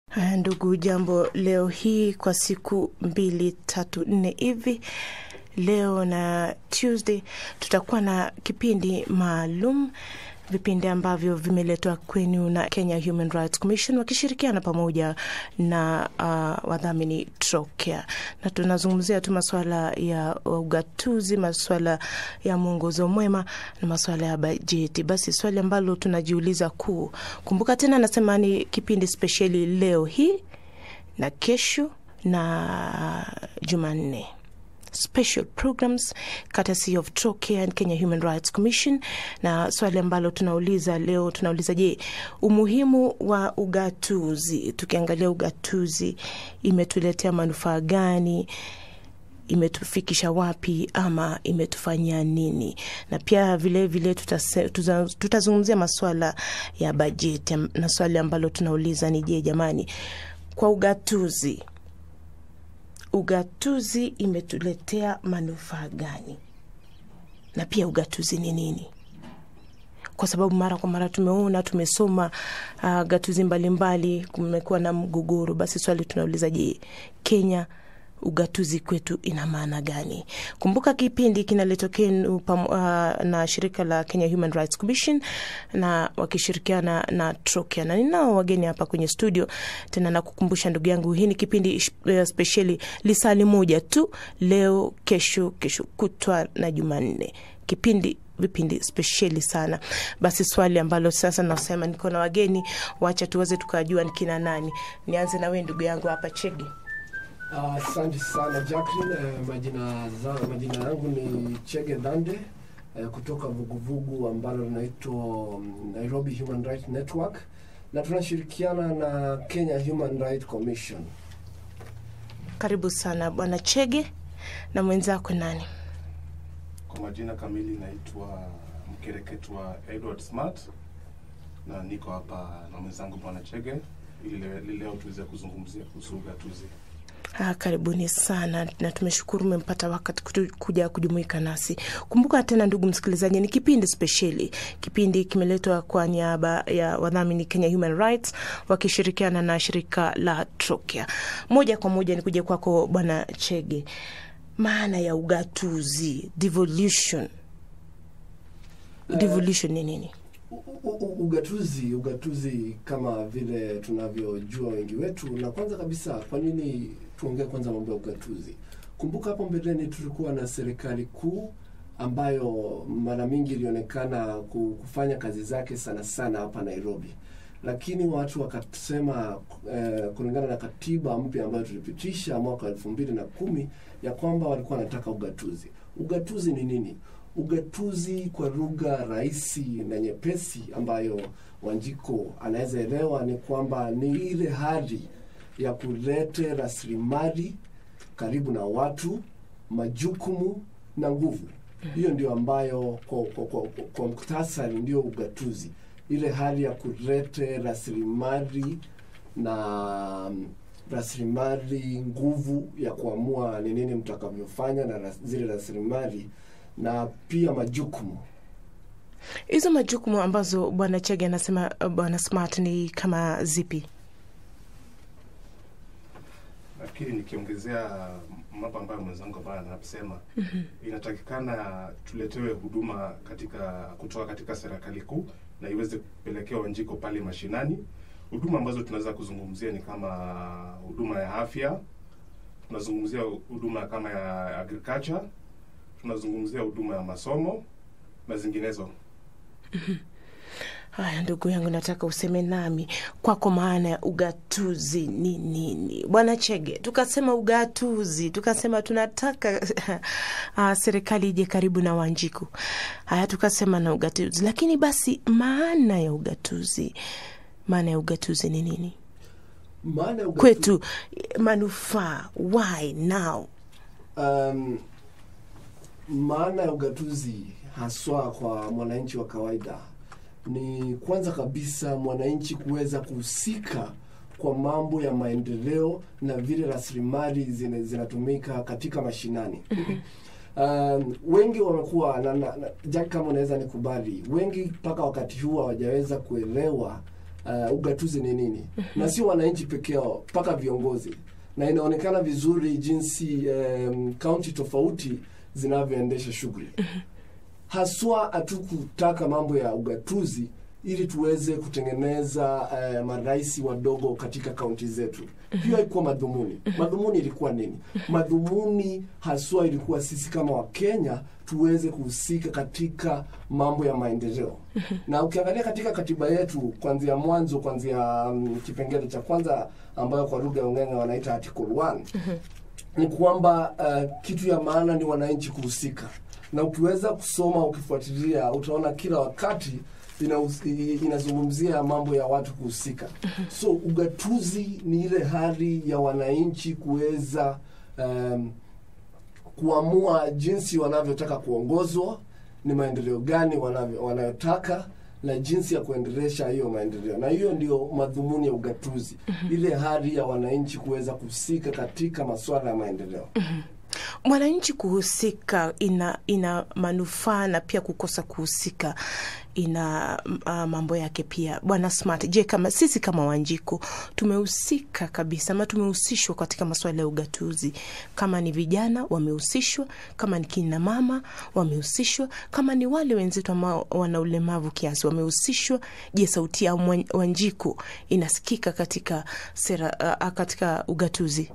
Haya ndugu, jambo leo hii kwa siku mbili tatu nne hivi, leo na Tuesday tutakuwa na kipindi maalum, vipindi ambavyo vimeletwa kwenu na Kenya Human Rights Commission wakishirikiana pamoja na uh, wadhamini Trocare, na tunazungumzia tu masuala ya ugatuzi, masuala ya mwongozo mwema na masuala ya bajeti. Basi swali ambalo tunajiuliza kuu, kumbuka tena, nasema ni kipindi spesheli leo hii na kesho na Jumanne special programs courtesy of Trocare and Kenya Human Rights Commission. Na swali ambalo tunauliza leo, tunauliza je, umuhimu wa ugatuzi, tukiangalia ugatuzi imetuletea manufaa gani? imetufikisha wapi ama imetufanyia nini? Na pia vilevile tutazungumzia masuala ya bajeti, na swali ambalo tunauliza ni je, jamani, kwa ugatuzi ugatuzi imetuletea manufaa gani, na pia ugatuzi ni nini? Kwa sababu mara kwa mara tumeona tumesoma uh, gatuzi mbalimbali, kumekuwa na mgogoro. Basi swali tunauliza, je, Kenya ugatuzi kwetu ina maana gani? Kumbuka kipindi kinaletwa kwenu uh, na shirika la Kenya Human Rights Commission na wakishirikiana na Trocare, na ninao wageni hapa kwenye studio tena. Nakukumbusha ndugu yangu, hii ni kipindi uh, spesheli lisali moja tu, leo, kesho, kesho kutwa na Jumanne, kipindi vipindi spesheli sana. Basi swali ambalo sasa nasema niko na wageni, wacha tuweze tukajua ni kina nani. Nianze na wewe ndugu yangu hapa Chege. Asante uh, sana Jacqueline. Uh, majina za, majina yangu ni Chege Dhande uh, kutoka vuguvugu ambalo linaitwa um, Nairobi Human Rights Network na tunashirikiana na Kenya Human Rights Commission. Karibu sana bwana Chege. Na mwenzako nani? Kwa majina kamili naitwa mkereketwa Edward Smart na niko hapa na mwenzangu bwana Chege ili leo tuweze kuzungumzia kuhusu ugatuzi. Ah, karibuni sana na tumeshukuru umempata wakati kuja kujumuika nasi. Kumbuka tena, ndugu msikilizaji, ni kipindi spesheli. Kipindi kimeletwa kwa niaba ya wadhamini Kenya Human Rights wakishirikiana na shirika la Trocare. Moja kwa moja ni kuja kwako bwana Chege, maana ya ugatuzi, devolution. Devolution ni nini? Ugatuzi, ugatuzi kama vile tunavyojua wengi wetu, na kwanza kabisa, kwa nini tuongee kwanza mambo ya ugatuzi? Kumbuka hapo mbeleni tulikuwa na serikali kuu ambayo mara mingi ilionekana kufanya kazi zake sana sana hapa Nairobi, lakini watu wakasema eh, kulingana na katiba mpya ambayo tulipitisha mwaka elfu mbili na kumi ya kwamba walikuwa wanataka ugatuzi. Ugatuzi ni nini? Ugatuzi kwa lugha rahisi na nyepesi ambayo Wanjiko anaweza elewa ni kwamba ni ile hali ya kulete rasilimali karibu na watu, majukumu na nguvu. Hiyo ndio ambayo kwa, kwa, kwa, kwa, kwa muktasari ndio ugatuzi, ile hali ya kulete rasilimali na rasilimali, nguvu ya kuamua ni nini mtakavyofanya na ras, zile rasilimali na pia majukumu. Hizo majukumu ambazo bwana Chege anasema, bwana Smart, ni kama zipi? Nafikiri nikiongezea mambo ambayo mwenzangu ambayo anasema, mm -hmm. Inatakikana tuletewe huduma katika kutoka katika serikali kuu na iweze kupelekewa Wanjiko pale mashinani. Huduma ambazo tunaweza kuzungumzia ni kama huduma ya afya, tunazungumzia huduma kama ya agriculture tunazungumzia huduma ya masomo na zinginezo. Haya, ndugu yangu, nataka useme nami kwako, maana ya ugatuzi ni nini, bwana Chege? Tukasema ugatuzi, tukasema tunataka uh, serikali ije karibu na Wanjiku. Haya, tukasema na ugatuzi, lakini basi maana ya ugatuzi, maana ya ugatuzi ni nini maana ya ugatuzi... kwetu, manufaa, why now? um, maana ya ugatuzi haswa kwa mwananchi wa kawaida ni kwanza kabisa mwananchi kuweza kuhusika kwa mambo ya maendeleo na vile rasilimali zinatumika katika mashinani. Um, wengi wamekuwa na, na, na, Jack, kama unaweza nikubali, wengi mpaka wakati huu hawajaweza kuelewa uh, ugatuzi ni nini na sio wananchi peke yao mpaka viongozi na inaonekana vizuri jinsi um, kaunti tofauti zinavyoendesha shughuli haswa hatukutaka mambo ya ugatuzi ili tuweze kutengeneza uh, marais wadogo katika kaunti zetu hiyo haikuwa madhumuni madhumuni ilikuwa nini madhumuni haswa ilikuwa sisi kama wakenya tuweze kuhusika katika mambo ya maendeleo na ukiangalia katika katiba yetu kuanzia mwanzo kuanzia um, kipengele cha kwanza ambayo kwa lugha ya ungenge wanaita article 1 ni kwamba uh, kitu ya maana ni wananchi kuhusika na ukiweza kusoma ukifuatilia utaona kila wakati inahus- inazungumzia mambo ya watu kuhusika so ugatuzi ni ile hali ya wananchi kuweza um, kuamua jinsi wanavyotaka kuongozwa ni maendeleo gani wanavyo- wanayotaka na jinsi ya kuendelesha hiyo maendeleo na hiyo ndio madhumuni ya ugatuzi ile hali ya wananchi kuweza kuhusika katika masuala ya maendeleo mwananchi kuhusika ina ina manufaa na pia kukosa kuhusika ina uh, mambo yake pia bwana smart je kama sisi kama wanjiko tumehusika kabisa ama tumehusishwa katika masuala ya ugatuzi kama ni vijana wamehusishwa kama ni kina mama wamehusishwa kama ni wale wenzetu ambao wana ulemavu kiasi wamehusishwa je sauti ya Mwan- wanjiko inasikika katika sera uh, katika ugatuzi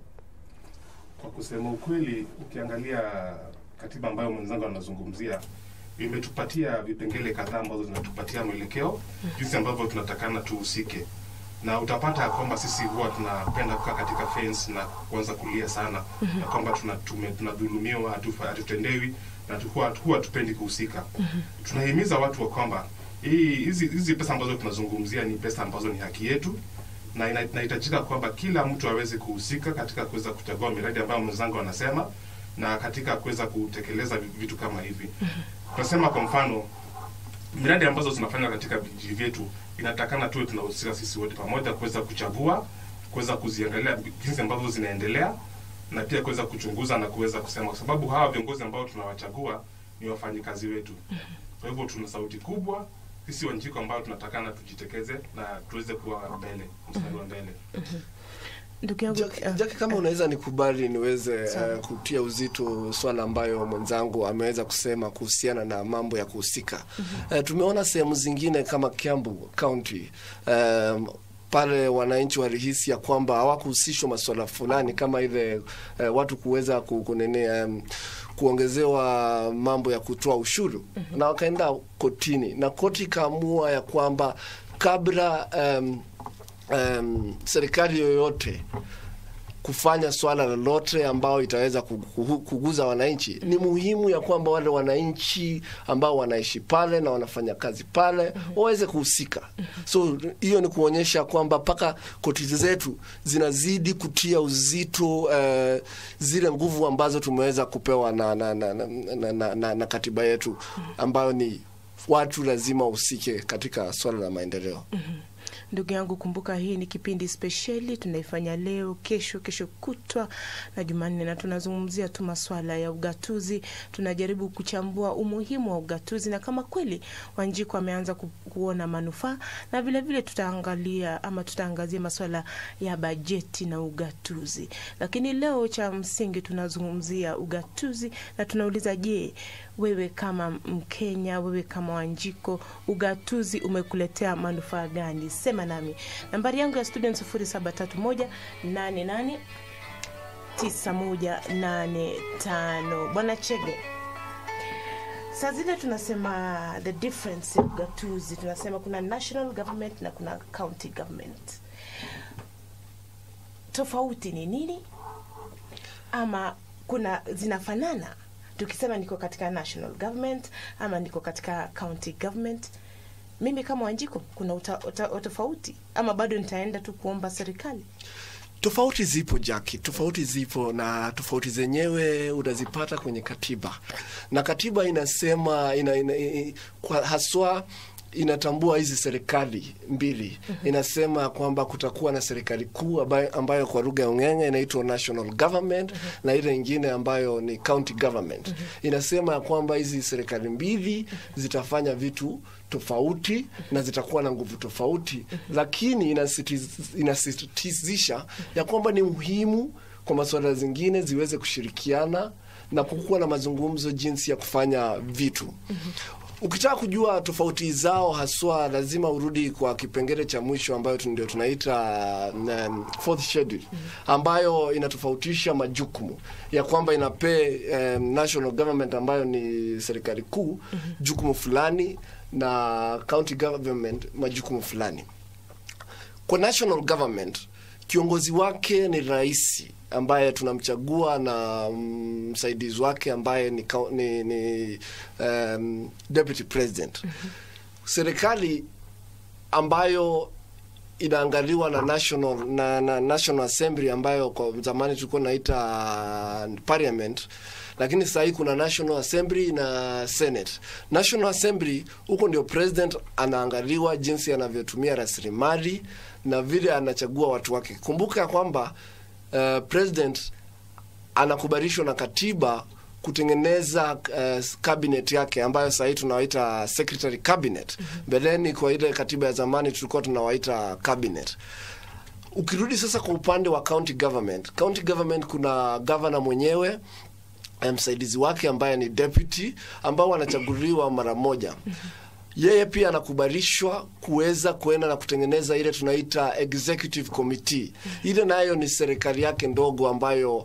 Kwa kusema ukweli, ukiangalia katiba ambayo mwenzangu anazungumzia imetupatia vipengele kadhaa ambazo zinatupatia mwelekeo jinsi ambavyo tunatakana tuhusike, na utapata ya kwamba sisi huwa tunapenda kukaa katika fence na kuanza kulia sana ya kwamba tuna- tume- tunadhulumiwa, hatufa- hatutendewi na tukuwa huwa hatupendi kuhusika. Tunahimiza watu wa kwamba hii hizi hizi pesa ambazo tunazungumzia ni pesa ambazo ni haki yetu na ina- inahitajika kwamba kila mtu aweze kuhusika katika kuweza kuchagua miradi ambayo mwenzangu anasema na katika kuweza kutekeleza vi- vitu kama hivi. Tunasema kwa mfano miradi ambazo zinafanywa katika vijiji vyetu inatakana tuwe tunahusika sisi wote pamoja kuweza kuchagua, kuweza kuziangalia jinsi ambavyo zinaendelea na pia kuweza kuchunguza na kuweza kusema, kwa sababu hawa viongozi ambao tunawachagua ni wafanyikazi wetu. Kwa hivyo tuna sauti kubwa sisi Wanjiko ambao tunatakana tujitekeze na tuweze kuwa mbele, mstari wa mbele. ndugu yangu Jackie, uh, Jackie, kama unaweza nikubali niweze Sawa. uh, kutia uzito swala ambayo mwenzangu ameweza kusema kuhusiana na mambo ya kuhusika. Uh, tumeona sehemu zingine kama Kiambu County um, pale wananchi walihisi ya kwamba hawakuhusishwa masuala fulani kama ile uh, watu kuweza ku- kunene um, kuongezewa mambo ya kutoa ushuru na wakaenda kotini na koti ikaamua ya kwamba kabla um, um, serikali yoyote kufanya swala lolote ambao itaweza kugu- kuguza wananchi, ni muhimu ya kwamba wale wananchi ambao wanaishi pale na wanafanya kazi pale waweze kuhusika. So hiyo ni kuonyesha kwamba mpaka koti zetu zinazidi kutia uzito eh, zile nguvu ambazo tumeweza kupewa na, na, na, na, na, na, na, na katiba yetu ambayo ni watu lazima wahusike katika swala la maendeleo. Ndugu yangu, kumbuka hii ni kipindi spesheli tunaifanya leo, kesho, kesho kutwa na Jumanne, na tunazungumzia tu maswala ya ugatuzi. Tunajaribu kuchambua umuhimu wa ugatuzi na kama kweli Wanjiko ameanza ku, kuona manufaa, na vilevile vile tutaangalia ama tutaangazia maswala ya bajeti na ugatuzi. Lakini leo cha msingi tunazungumzia ugatuzi na tunauliza, je, wewe kama Mkenya, wewe kama Wanjiko, ugatuzi umekuletea manufaa gani? Sema nami. Nambari yangu ya studio ni sufuri saba tatu moja nane nane tisa moja nane tano. Bwana Chege, saa zile tunasema the difference ya ugatuzi, tunasema kuna national government na kuna county government. Tofauti ni nini? Ama kuna zinafanana tukisema niko katika national government ama niko katika county government mimi kama Wanjiko kuna uta, uta, utofauti ama bado nitaenda tu kuomba serikali? Tofauti zipo Jaki, tofauti zipo na tofauti zenyewe unazipata kwenye katiba, na katiba inasema ina, ina, ina, kwa haswa inatambua hizi serikali mbili. Inasema kwamba kutakuwa na serikali kuu ambayo, ambayo kwa lugha ya ung'eng'e inaitwa national government na ile ingine ambayo ni county government. Inasema kwamba hizi serikali mbili zitafanya vitu tofauti na zitakuwa na nguvu tofauti, lakini inasitiz- inasisitizisha ya kwamba ni muhimu kwa masuala zingine ziweze kushirikiana na kukuwa na mazungumzo jinsi ya kufanya vitu. Ukitaka kujua tofauti zao haswa, lazima urudi kwa kipengele cha mwisho ambayo tu- ndio tunaita um, fourth schedule ambayo inatofautisha majukumu ya kwamba inape um, national government ambayo ni serikali kuu jukumu fulani na county government majukumu fulani. Kwa national government kiongozi wake ni rais ambaye tunamchagua na mm, msaidizi wake ambaye ni, kau- ni, ni um, deputy president. Serikali ambayo inaangaliwa na national na, na national assembly ambayo kwa zamani tulikuwa naita uh, parliament lakini sasa hii kuna national assembly na senate national assembly huko ndio president anaangaliwa jinsi anavyotumia rasilimali na vile anachagua watu wake kumbuka kwamba uh, president anakubalishwa na katiba kutengeneza uh, cabinet yake ambayo sahii tunawaita secretary cabinet mbeleni kwa ile katiba ya zamani tulikuwa tunawaita cabinet ukirudi sasa kwa upande wa county government county government kuna governor mwenyewe eh, msaidizi wake ambaye ni deputy ambao wanachaguliwa mara moja yeye pia anakubalishwa kuweza kuenda na kutengeneza ile tunaita executive committee ile nayo ni serikali yake ndogo ambayo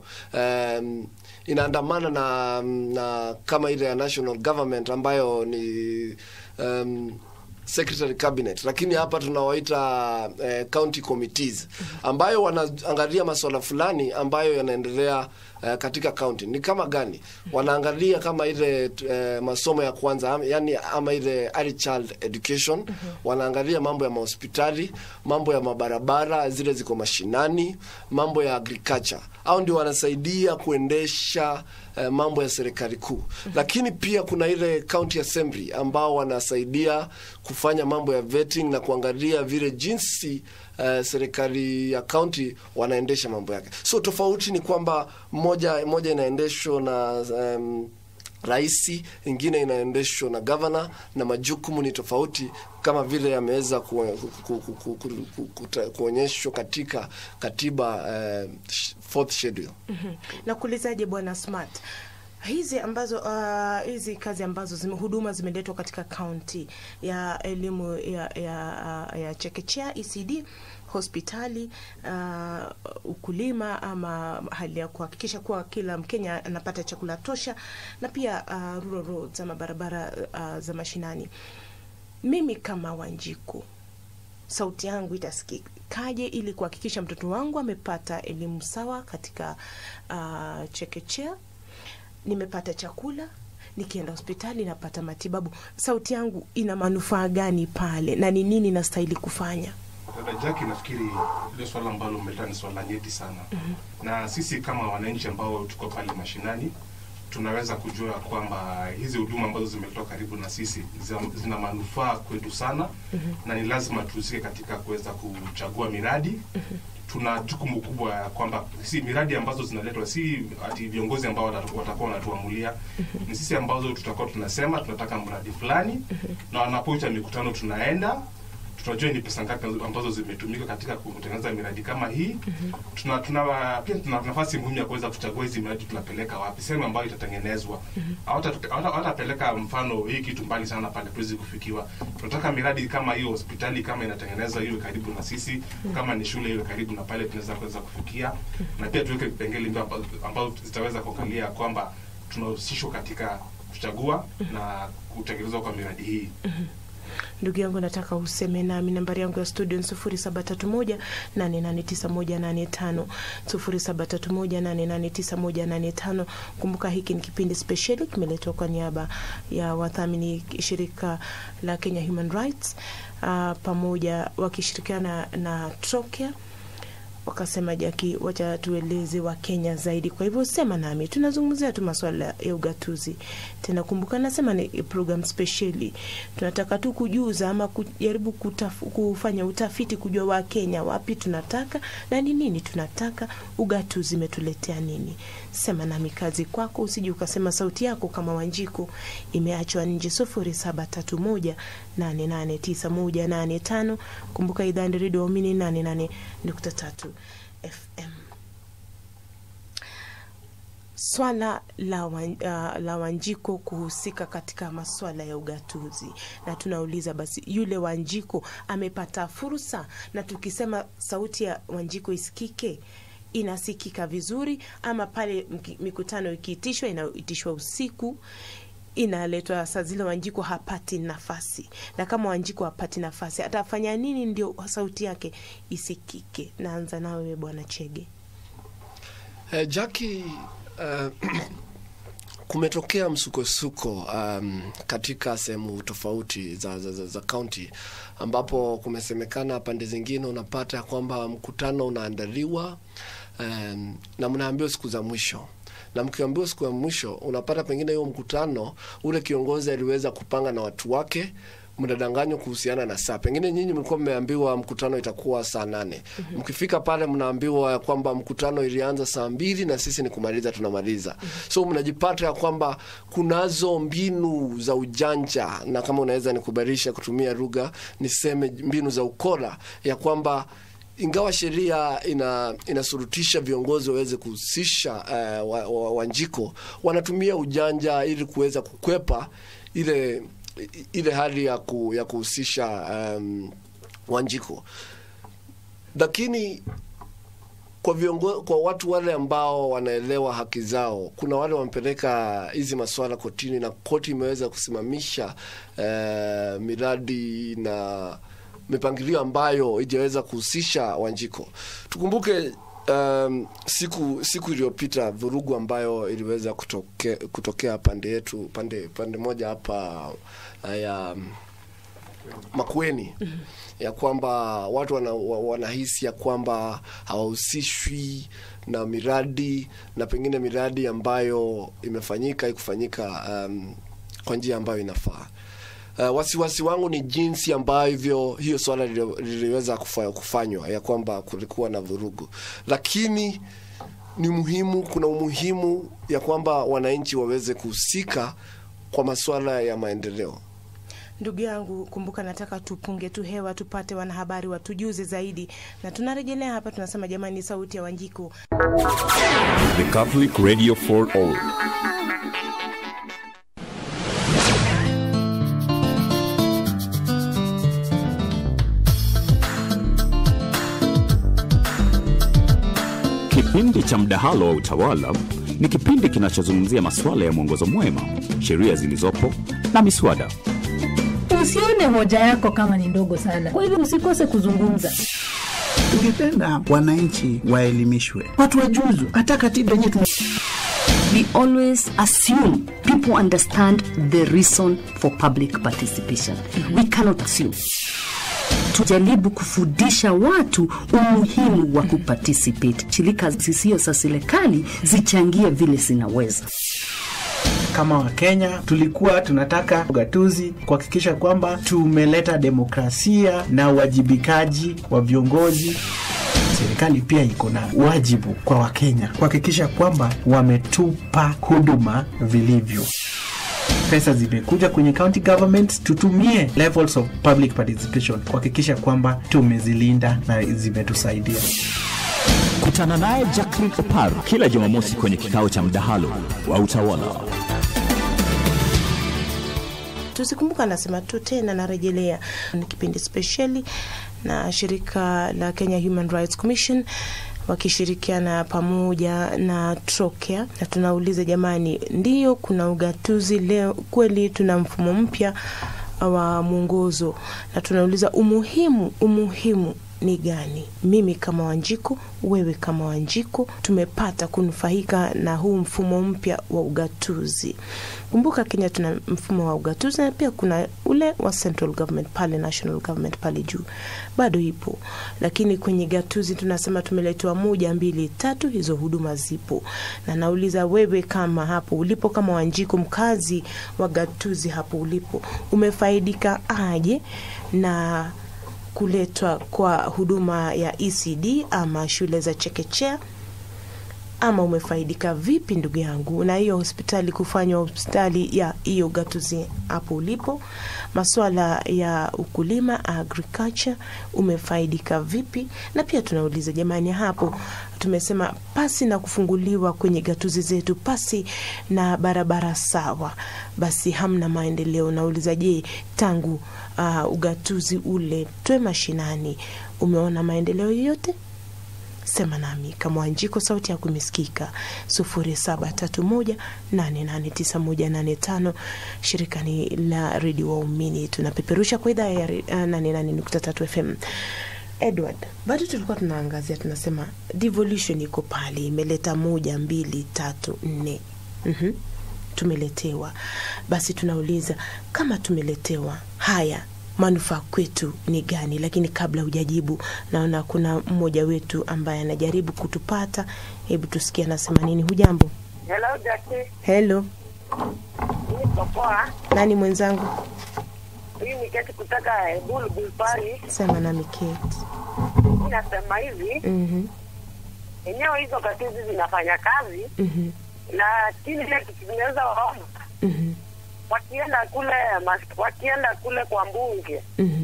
um, inaandamana na, na kama ile ya national government ambayo ni um, secretary cabinet lakini hapa tunawaita eh, county committees ambayo wanaangalia masuala fulani ambayo yanaendelea eh, katika county ni kama gani wanaangalia kama ile eh, masomo ya kwanza am- yani ama ile early child education wanaangalia mambo ya mahospitali mambo ya mabarabara zile ziko mashinani mambo ya agriculture au ndio wanasaidia kuendesha eh, mambo ya serikali kuu lakini pia kuna ile county assembly ambao wanasaidia kufanya mambo ya vetting na kuangalia vile jinsi uh, serikali ya county wanaendesha mambo yake so tofauti ni kwamba moja moja inaendeshwa na um, raisi ingine inaendeshwa na gavana na majukumu ni tofauti kama vile yameweza ku, ku, ku, ku, ku, ku, kuta- kuonyeshwa katika katiba uh, fourth schedule nakuulizaje bwana smart hizi ambazo uh, hizi kazi ambazo zime, huduma zimeletwa katika kaunti ya elimu ya, ya, uh, ya chekechea ECD hospitali uh, ukulima ama hali ya kuhakikisha kuwa kila Mkenya anapata chakula tosha na pia uh, rural roads ama barabara uh, za mashinani. Mimi kama Wanjiku sauti yangu itasikikaje ili kuhakikisha mtoto wangu amepata elimu sawa katika uh, chekechea, nimepata chakula, nikienda hospitali napata matibabu. Sauti yangu ina manufaa gani pale, na ni nini nastahili kufanya? Dada Jackie, nafikiri ile swala ambalo umeleta ni swala nyeti sana na sisi kama wananchi ambao tuko pale mashinani tunaweza kujua kwamba hizi huduma ambazo zimeletwa karibu na sisi zina- zina manufaa kwetu sana na ni lazima tuhusike katika kuweza kuchagua miradi tuna jukumu kubwa ya kwamba si miradi ambazo zinaletwa si ati viongozi ambao watatu- watakuwa wanatuamulia ni sisi ambazo tutakuwa tunasema tunataka mradi fulani na wanapoita mikutano tunaenda tunajua ni pesa ngapi ambazo zimetumika katika kutengeneza miradi kama hii tuna, tuna pia tuna nafasi muhimu ya kuweza kuchagua hizi miradi tunapeleka wapi sehemu ambayo itatengenezwa Hawata- hawata- hawatapeleka mfano hii kitu mbali sana pale tuwezi kufikiwa tunataka miradi kama hiyo hospitali kama inatengenezwa iwe karibu na sisi kama ni shule iwe karibu na pale tunaweza kuweza kufikia na pia tuweke vipengele mbio ambazo ambazo zitaweza kuangalia kwamba tunahusishwa katika kuchagua na kutekelezwa kwa miradi hii Ndugu yangu, nataka useme nami. Nambari yangu ya studio ni sufuri saba tatu moja nane nane tisa moja nane tano sufuri saba tatu moja nane nane tisa moja nane tano. Kumbuka hiki ni kipindi spesheli kimeletwa kwa niaba ya wadhamini shirika la Kenya Human Rights uh, pamoja wakishirikiana na Trocare wakasema Jaki, wacha tueleze wa Kenya zaidi. Kwa hivyo sema nami, tunazungumzia tu masuala ya ugatuzi. Tena kumbuka, nasema ni program speciali, tunataka tu kujuza ama kujaribu kutaf, kufanya utafiti kujua wa Kenya wapi tunataka na ni nini tunataka, ugatuzi imetuletea nini. Sema nami, kazi kwako, usije ukasema sauti yako kama Wanjiku imeachwa nje. sufuri saba tatu moja nane nane tisa moja nane tano. Kumbuka idhaa ni redio Waumini nane nane nukta tatu FM. Swala la, wan, uh, la Wanjiko kuhusika katika maswala ya ugatuzi, na tunauliza basi, yule Wanjiko amepata fursa? Na tukisema sauti ya Wanjiko isikike inasikika vizuri, ama pale mki- mikutano ikiitishwa inaitishwa usiku inaletwa saa zile Wanjiko hapati nafasi, na kama Wanjiko hapati nafasi atafanya nini ndio sauti yake isikike? Naanza nawe Bwana Chege. Eh, Jackie, eh, kumetokea msukosuko um, katika sehemu tofauti za, za, za, za kaunti ambapo kumesemekana pande zingine unapata kwamba mkutano unaandaliwa um, na mnaambiwa siku za mwisho na mkiambiwa siku ya mwisho unapata pengine hiyo mkutano ule kiongozi aliweza kupanga na watu wake mnadanganywa kuhusiana na saa. Pengine nyinyi mlikuwa mmeambiwa mkutano itakuwa saa nane. Mm-hmm. Mkifika pale mnaambiwa ya kwamba mkutano ilianza saa mbili na sisi ni kumaliza tunamaliza. Mm-hmm. So mnajipata ya kwamba kunazo mbinu za ujanja, na kama unaweza nikubarisha kutumia lugha niseme mbinu za ukora ya kwamba ingawa sheria ina inasurutisha viongozi waweze kuhusisha uh, wa, wa, Wanjiko, wanatumia ujanja ili kuweza kukwepa ile ile hali ya, ku, ya kuhusisha um, Wanjiko, lakini kwa viongo, kwa watu wale ambao wanaelewa haki zao, kuna wale wamepeleka hizi masuala kotini na koti imeweza kusimamisha uh, miradi na mipangilio ambayo ijaweza kuhusisha Wanjiko. Tukumbuke um, siku siku iliyopita vurugu ambayo iliweza kutoke, kutokea pande yetu pande pande moja hapa uh, ya um, Makueni ya kwamba watu wana, wa- wanahisi ya kwamba hawahusishwi na miradi na pengine miradi ambayo imefanyika ikufanyika um, kwa njia ambayo inafaa. Uh, wasiwasi wangu ni jinsi ambavyo hiyo swala lili- liliweza kufa- kufanywa ya kwamba kulikuwa na vurugu, lakini ni muhimu, kuna umuhimu ya kwamba wananchi waweze kuhusika kwa masuala ya maendeleo. Ndugu yangu, kumbuka, nataka tupunge tu hewa tupate wanahabari watujuze zaidi, na tunarejelea hapa, tunasema jamani, sauti ya Wanjiko. The Catholic Radio for All. Kipindi cha mdahalo wa utawala ni kipindi kinachozungumzia masuala ya mwongozo mwema, sheria zilizopo na miswada. Usione hoja yako kama ni ndogo sana, kwa hivyo usikose kuzungumza. Tungependa wananchi waelimishwe, watu wajuzu, hata katiba yenyewe tuna we always assume people understand the reason for public participation. We cannot assume. Tujaribu kufundisha watu umuhimu wa kuparticipate. Shirika zisizo za serikali zichangie vile zinaweza. kama Wakenya tulikuwa tunataka ugatuzi kuhakikisha kwamba tumeleta demokrasia na uwajibikaji wa viongozi. Serikali pia iko na wajibu kwa Wakenya kuhakikisha kwamba wametupa huduma vilivyo. Pesa zimekuja kwenye county government, tutumie levels of public participation kuhakikisha kwamba tumezilinda na zimetusaidia. Kutana naye Jacqueline Oparo kila Jumamosi kwenye kikao cha mdahalo wa utawala. Tusikumbuka, anasema tu tena, narejelea, ni kipindi spesheli na shirika la Kenya Human Rights Commission wakishirikiana pamoja na Trokea, na tunauliza jamani, ndiyo kuna ugatuzi leo kweli? Tuna mfumo mpya wa mwongozo, na tunauliza umuhimu umuhimu ni gani? Mimi kama Wanjiku, wewe kama Wanjiku, tumepata kunufaika na huu mfumo mpya wa ugatuzi. Kumbuka Kenya tuna mfumo wa ugatuzi na pia kuna ule wa central government pale, national government pale juu bado ipo, lakini kwenye gatuzi tunasema tumeletewa moja, mbili, tatu, hizo huduma zipo. Na nauliza wewe, kama hapo ulipo, kama Wanjiku, mkazi wa gatuzi hapo ulipo, umefaidika aje na kuletwa kwa huduma ya ECD ama shule za chekechea ama umefaidika vipi ndugu yangu na hiyo hospitali kufanywa hospitali ya hiyo gatuzi hapo ulipo maswala ya ukulima agriculture umefaidika vipi na pia tunauliza jamani hapo tumesema pasi na kufunguliwa kwenye gatuzi zetu pasi na barabara sawa basi hamna maendeleo nauliza je tangu uh, ugatuzi ule twe mashinani umeona maendeleo yoyote sema nami kama Wanjiko, sauti yako imesikika. sufuri saba tatu moja nane nane tisa moja nane tano. Shirika ni la redio Waumini, tunapeperusha kwa idhaa ya re- ah, nane nane nukta tatu FM. Edward, bado tulikuwa tunaangazia, tunasema devolution iko pale, imeleta moja, mbili, tatu, nne. mm tumeletewa. Basi tunauliza kama tumeletewa haya manufaa kwetu ni gani? Lakini kabla hujajibu, naona kuna mmoja wetu ambaye anajaribu kutupata. Hebu tusikie anasema nini. Hujambo? Hello, Jackie. Hello, Niko poa. nani mwenzangu? Hii ni keti kutoka Bulbul Pari. Sema nami Kate. Nasema hivi, Mhm, enyewe hizo gatuzi zinafanya kazi, mhm, lakini ile kitu zinaweza waomba mhm, wakienda kule mas- wakienda kule kwa mbunge mhm.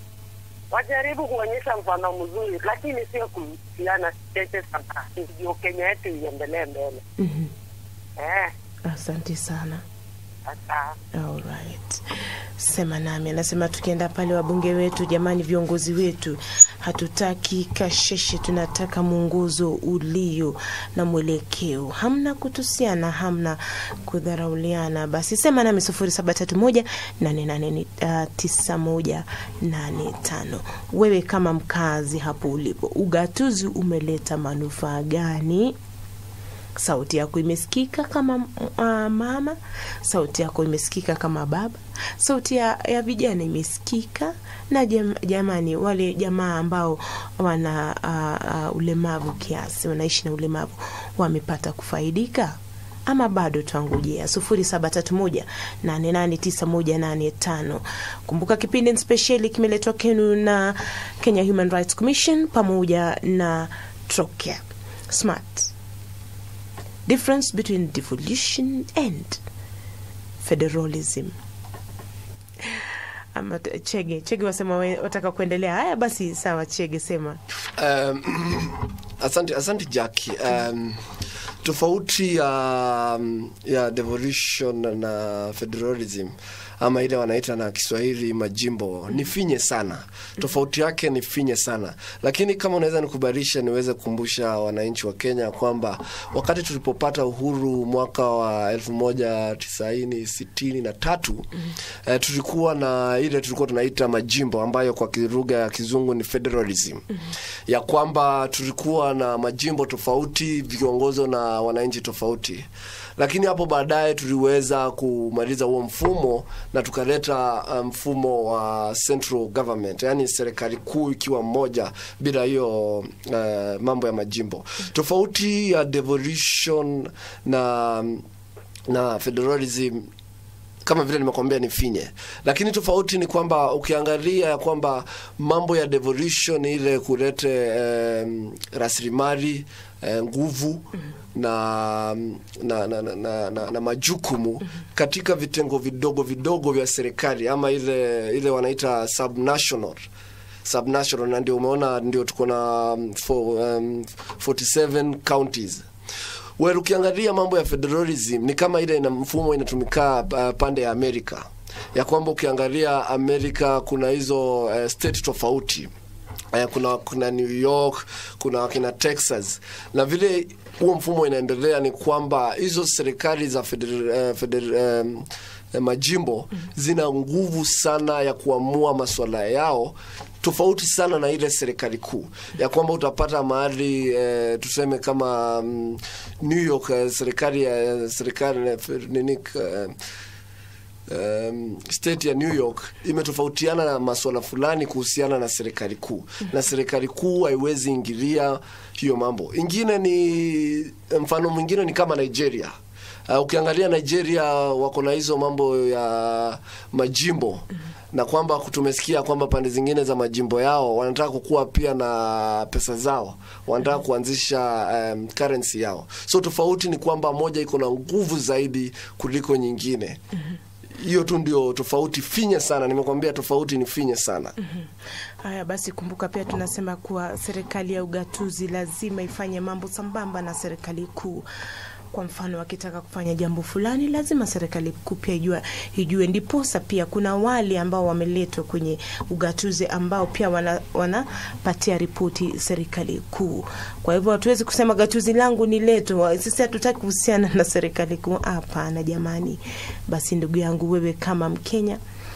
wajaribu kuonyesha mfano mzuri, lakini sio kuhusiana tete sana, ndio Kenya yetu iendelee mbele. mhm. Eh, Asante sana. sasa Alright. Sema nami anasema tukienda pale wabunge wetu, jamani, viongozi wetu, hatutaki kasheshe, tunataka mwongozo ulio na mwelekeo, hamna kutusiana, hamna kudharauliana. Basi sema nami sufuri saba tatu moja nane nane uh, tisa moja nane tano. Wewe kama mkazi hapo ulipo, ugatuzi umeleta manufaa gani? sauti yako imesikika kama uh, mama, sauti yako imesikika kama baba, sauti ya, ya vijana imesikika na jam, jamani, wale jamaa ambao wana uh, uh, ulemavu kiasi, wanaishi na ulemavu wamepata kufaidika ama bado twangojea sufuri saba tatu moja nane nane tisa moja nane tano kumbuka kipindi spesheli kimeletwa kwenu na kenya human rights commission pamoja na trocare smart difference between devolution and federalism ama t- chege chege wasema we- wataka kuendelea haya basi sawa chege sema Um, asante, asante Jackie. Um, tofauti ya, um, ya devolution na federalism ama ile wanaita na Kiswahili majimbo ni finye sana. Tofauti yake ni finye sana, lakini kama unaweza nikubarisha, niweze kukumbusha wananchi wa Kenya kwamba wakati tulipopata uhuru mwaka wa elfu moja tisaini sitini na tatu eh, tulikuwa na ile tulikuwa tunaita majimbo ambayo kwa lugha ya kizungu ni federalism ya kwamba tulikuwa na majimbo tofauti vikiongozwa na wananchi tofauti lakini hapo baadaye tuliweza kumaliza huo mfumo na tukaleta uh, mfumo wa central government, yani serikali kuu ikiwa mmoja bila hiyo uh, mambo ya majimbo. Tofauti ya devolution na na federalism kama vile nimekwambia ni finye, lakini tofauti ni kwamba ukiangalia ya kwamba mambo ya devolution ile kulete um, rasilimali eh, nguvu na na, na, na, na, na, na majukumu katika vitengo vidogo vidogo vya serikali ama ile ile wanaita subnational subnational, na ndio umeona ndio tuko na um, for, um, 47 counties well, ukiangalia mambo ya federalism ni kama ile ina mfumo inatumika uh, pande ya Amerika ya kwamba ukiangalia Amerika kuna hizo uh, state tofauti uh, kuna kuna New York kuna kina Texas na vile huo mfumo inaendelea ni kwamba hizo serikali za feder, uh, feder, um, eh, majimbo zina nguvu sana ya kuamua masuala yao tofauti sana na ile serikali kuu ya kwamba utapata mahali eh, tuseme kama mm, New York eh, serikali ya serikali eh, nini eh, um, state ya New York imetofautiana na masuala fulani kuhusiana na serikali kuu na serikali kuu haiwezi ingilia hiyo mambo. Ingine ni mfano mwingine ni kama Nigeria. Uh, ukiangalia Nigeria wako na hizo mambo ya majimbo na kwamba tumesikia kwamba pande zingine za majimbo yao wanataka kukuwa pia na pesa zao, wanataka kuanzisha um, currency yao. So tofauti ni kwamba moja iko na nguvu zaidi kuliko nyingine hiyo tu ndio tofauti finya sana nimekwambia tofauti ni finya sana Haya basi, kumbuka pia tunasema kuwa serikali ya ugatuzi lazima ifanye mambo sambamba na serikali kuu. Kwa mfano, wakitaka kufanya jambo fulani, lazima serikali kuu pia ijue, ijue. Ndiposa pia kuna wale ambao wameletwa kwenye ugatuzi ambao pia wana- wanapatia ripoti serikali kuu. Kwa hivyo hatuwezi kusema gatuzi langu ni letu, wa- sisi hatutaki kuhusiana na serikali kuu. Hapana jamani. Basi ndugu yangu, wewe kama Mkenya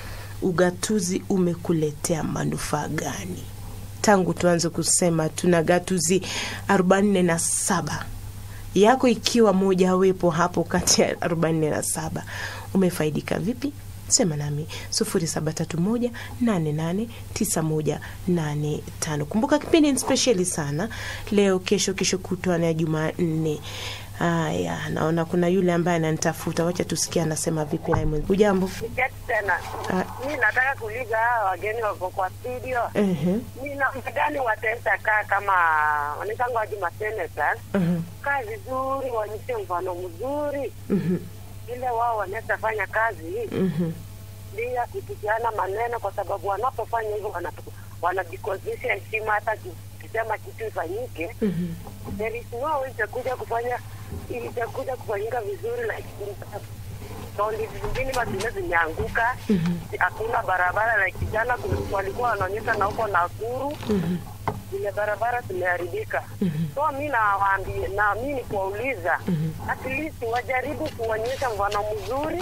ugatuzi umekuletea manufaa gani tangu tuanze kusema tuna gatuzi arobaini na saba yako ikiwa moja wepo hapo kati ya arobaini na saba umefaidika vipi sema nami sufuri saba tatu moja nane nane tisa moja nane tano kumbuka kipindi ni spesheli sana leo kesho kesho kutwa na jumanne haya naona kuna yule ambaye ananitafuta wacha tusikia anasema vipi naye mwenzi ujambo Keti tena Ah. mi nataka kuuliza hawa wageni wako kwa studio Ehe, ni namna gani wataweza kaa kama wanaitanga waji masenators ehe, kaa vizuri waonyeshe mfano mzuri mhm, ile wao wanaweza fanya kazi mhm, bila kutukiana maneno kwa sababu wanapofanya hivyo wanatu- wanajikosesha heshima hata kisema kitu ifanyike mhm. there is no way itakuja kufanya itakuja kufanyika vizuri like kaunti zingine mazile zimeanguka hakuna barabara like jana kuna- walikuwa wanaonyesha na huko Nakuru zile barabara zimeharibika so mi nawaambie na mi ni kuwauliza at least wajaribu kuonyesha mfano mzuri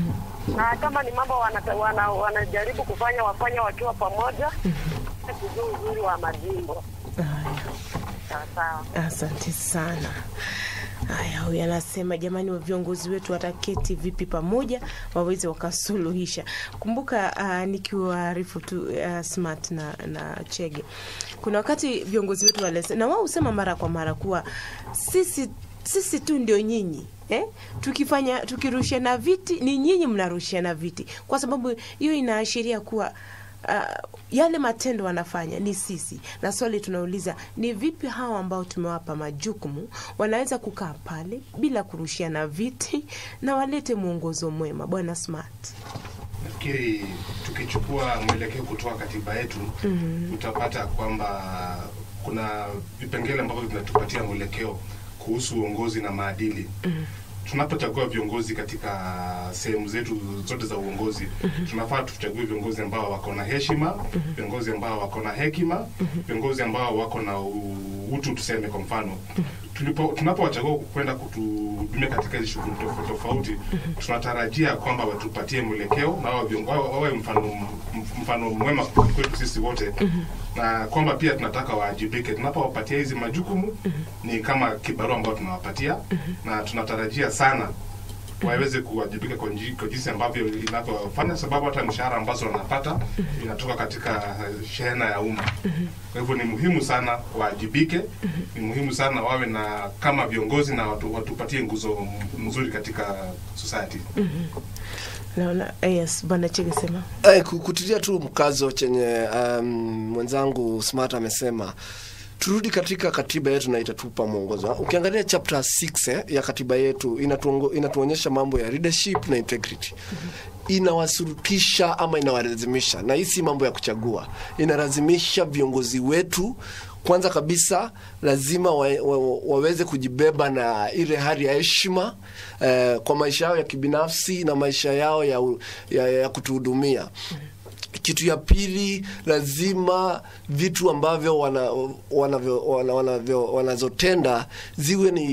na kama ni mambo wanata- wana- wanajaribu kufanya wafanya wakiwa pamoja kujua uzuri wa majimbo Haya. sawa sawa Asante sana. Haya, huyu anasema jamani, wa viongozi wetu wataketi vipi pamoja waweze wakasuluhisha. Kumbuka uh, nikiwaarifu tu uh, Smart na, na Chege, kuna wakati viongozi wetu wale na wao husema mara kwa mara kuwa sisi sisi tu ndio nyinyi eh? tukifanya tukirushiana viti ni nyinyi mnarushiana viti, kwa sababu hiyo inaashiria kuwa uh, yale matendo wanafanya ni sisi, na swali tunauliza ni vipi hawa ambao tumewapa majukumu wanaweza kukaa pale bila kurushiana viti na walete mwongozo mwema. Bwana Smart. nafikiri tukichukua mwelekeo kutoka katiba yetu utapata kwamba kuna vipengele ambavyo vinatupatia mwelekeo kuhusu uongozi na maadili tunapochagua viongozi katika sehemu zetu zote za uongozi tunafaa tuchague viongozi ambao wako na heshima viongozi ambao wako na hekima viongozi ambao wako na u- utu tuseme kwa mfano tulipo tunapowachagua kwenda kutuhudumia katika hizi shughuli tofauti tofauti tunatarajia kwamba watupatie mwelekeo na wawe vion- wawe wawe mfano m- mfano mwema kwetu sisi wote na kwamba pia tunataka waajibike tunapowapatia hizi majukumu ni kama kibarua ambao tunawapatia na tunatarajia sana waweze kuwajibika kwa nji- kwa jinsi ambavyo inavyofanya sababu hata mishahara ambazo wanapata inatoka katika eh, shehena ya umma kwa hivyo ni muhimu sana waajibike ni muhimu sana wawe na kama viongozi na watu, watupatie nguzo m- mzuri katika society Naona yes, bwana Chege sema. Eh, ku- kutilia tu mkazo chenye um, mwenzangu Smart amesema turudi katika katiba yetu na itatupa mwongozo. Ukiangalia chapter 6 eh, ya katiba yetu inatuongo, inatuonyesha mambo ya leadership na integrity inawasurutisha ama inawalazimisha, na hii si mambo ya kuchagua, inalazimisha viongozi wetu kwanza kabisa lazima wa, wa, waweze kujibeba na ile hali ya heshima eh, kwa maisha yao ya kibinafsi na maisha yao ya, u- ya, ya kutuhudumia kitu ya pili lazima vitu ambavyo wana, wanavyo, wana, wanavyo, wanazotenda ziwe ni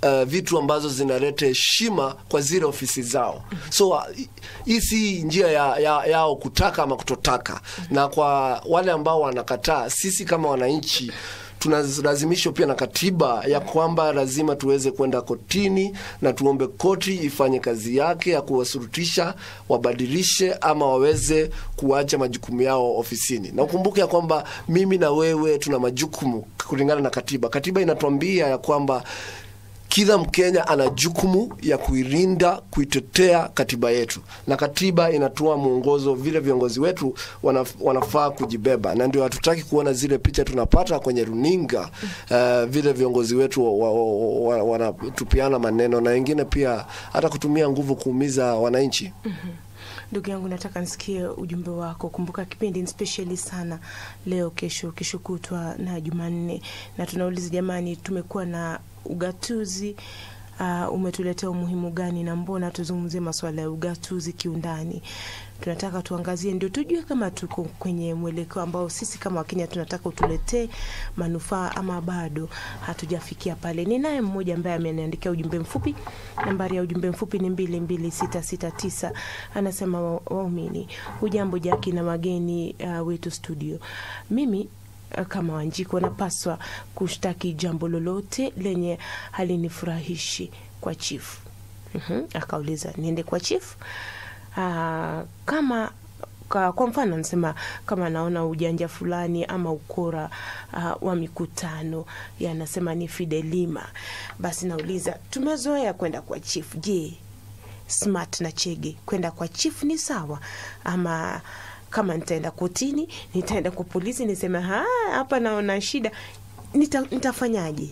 uh, vitu ambazo zinaleta heshima kwa zile ofisi zao so uh, hii si njia ya, ya, yao kutaka ama kutotaka na kwa wale ambao wanakataa sisi kama wananchi tunalazimishwa pia na katiba ya kwamba lazima tuweze kwenda kotini na tuombe koti ifanye kazi yake ya kuwasurutisha wabadilishe ama waweze kuacha majukumu yao ofisini na ukumbuke ya kwamba mimi na wewe tuna majukumu kulingana na katiba katiba inatuambia ya kwamba kila Mkenya ana jukumu ya kuilinda, kuitetea katiba yetu, na katiba inatoa mwongozo vile viongozi wetu wana, wanafaa kujibeba, na ndio hatutaki kuona zile picha tunapata kwenye runinga uh, vile viongozi wetu wa- wa- wa- wanatupiana maneno na wengine pia hata kutumia nguvu kuumiza wananchi. Ndugu yangu, nataka nisikie ujumbe wako. Kumbuka kipindi ni specially sana leo, kesho, kesho kutwa na Jumanne, na tunauliza jamani, tumekuwa na ugatuzi uh, umetuletea umuhimu gani na mbona tuzungumzie masuala ya ugatuzi kiundani? Tunataka tuangazie ndio tujue kama tuko kwenye mwelekeo ambao sisi kama Wakenya tunataka utuletee manufaa ama bado hatujafikia pale. Ni naye mmoja ambaye ameniandikia ujumbe mfupi. Nambari ya ujumbe mfupi ni mbili mbili sita sita tisa. Anasema wa- waumini, hujambo Jaki na mageni uh, wetu studio. Mimi uh, kama Wanjiko napaswa kushtaki jambo lolote lenye halinifurahishi kwa chifu. Mhm, Akauliza niende kwa chifu Ah, kama kwa, kwa mfano nasema kama naona ujanja fulani ama ukora uh, wa mikutano yanasema ni Fidelima, basi nauliza tumezoea kwenda kwa chief. Je, Smart na Chege kwenda kwa chief ni sawa ama kama nitaenda kotini nitaenda kwa polisi niseme "Ha, hapa naona shida nita, nitafanyaje?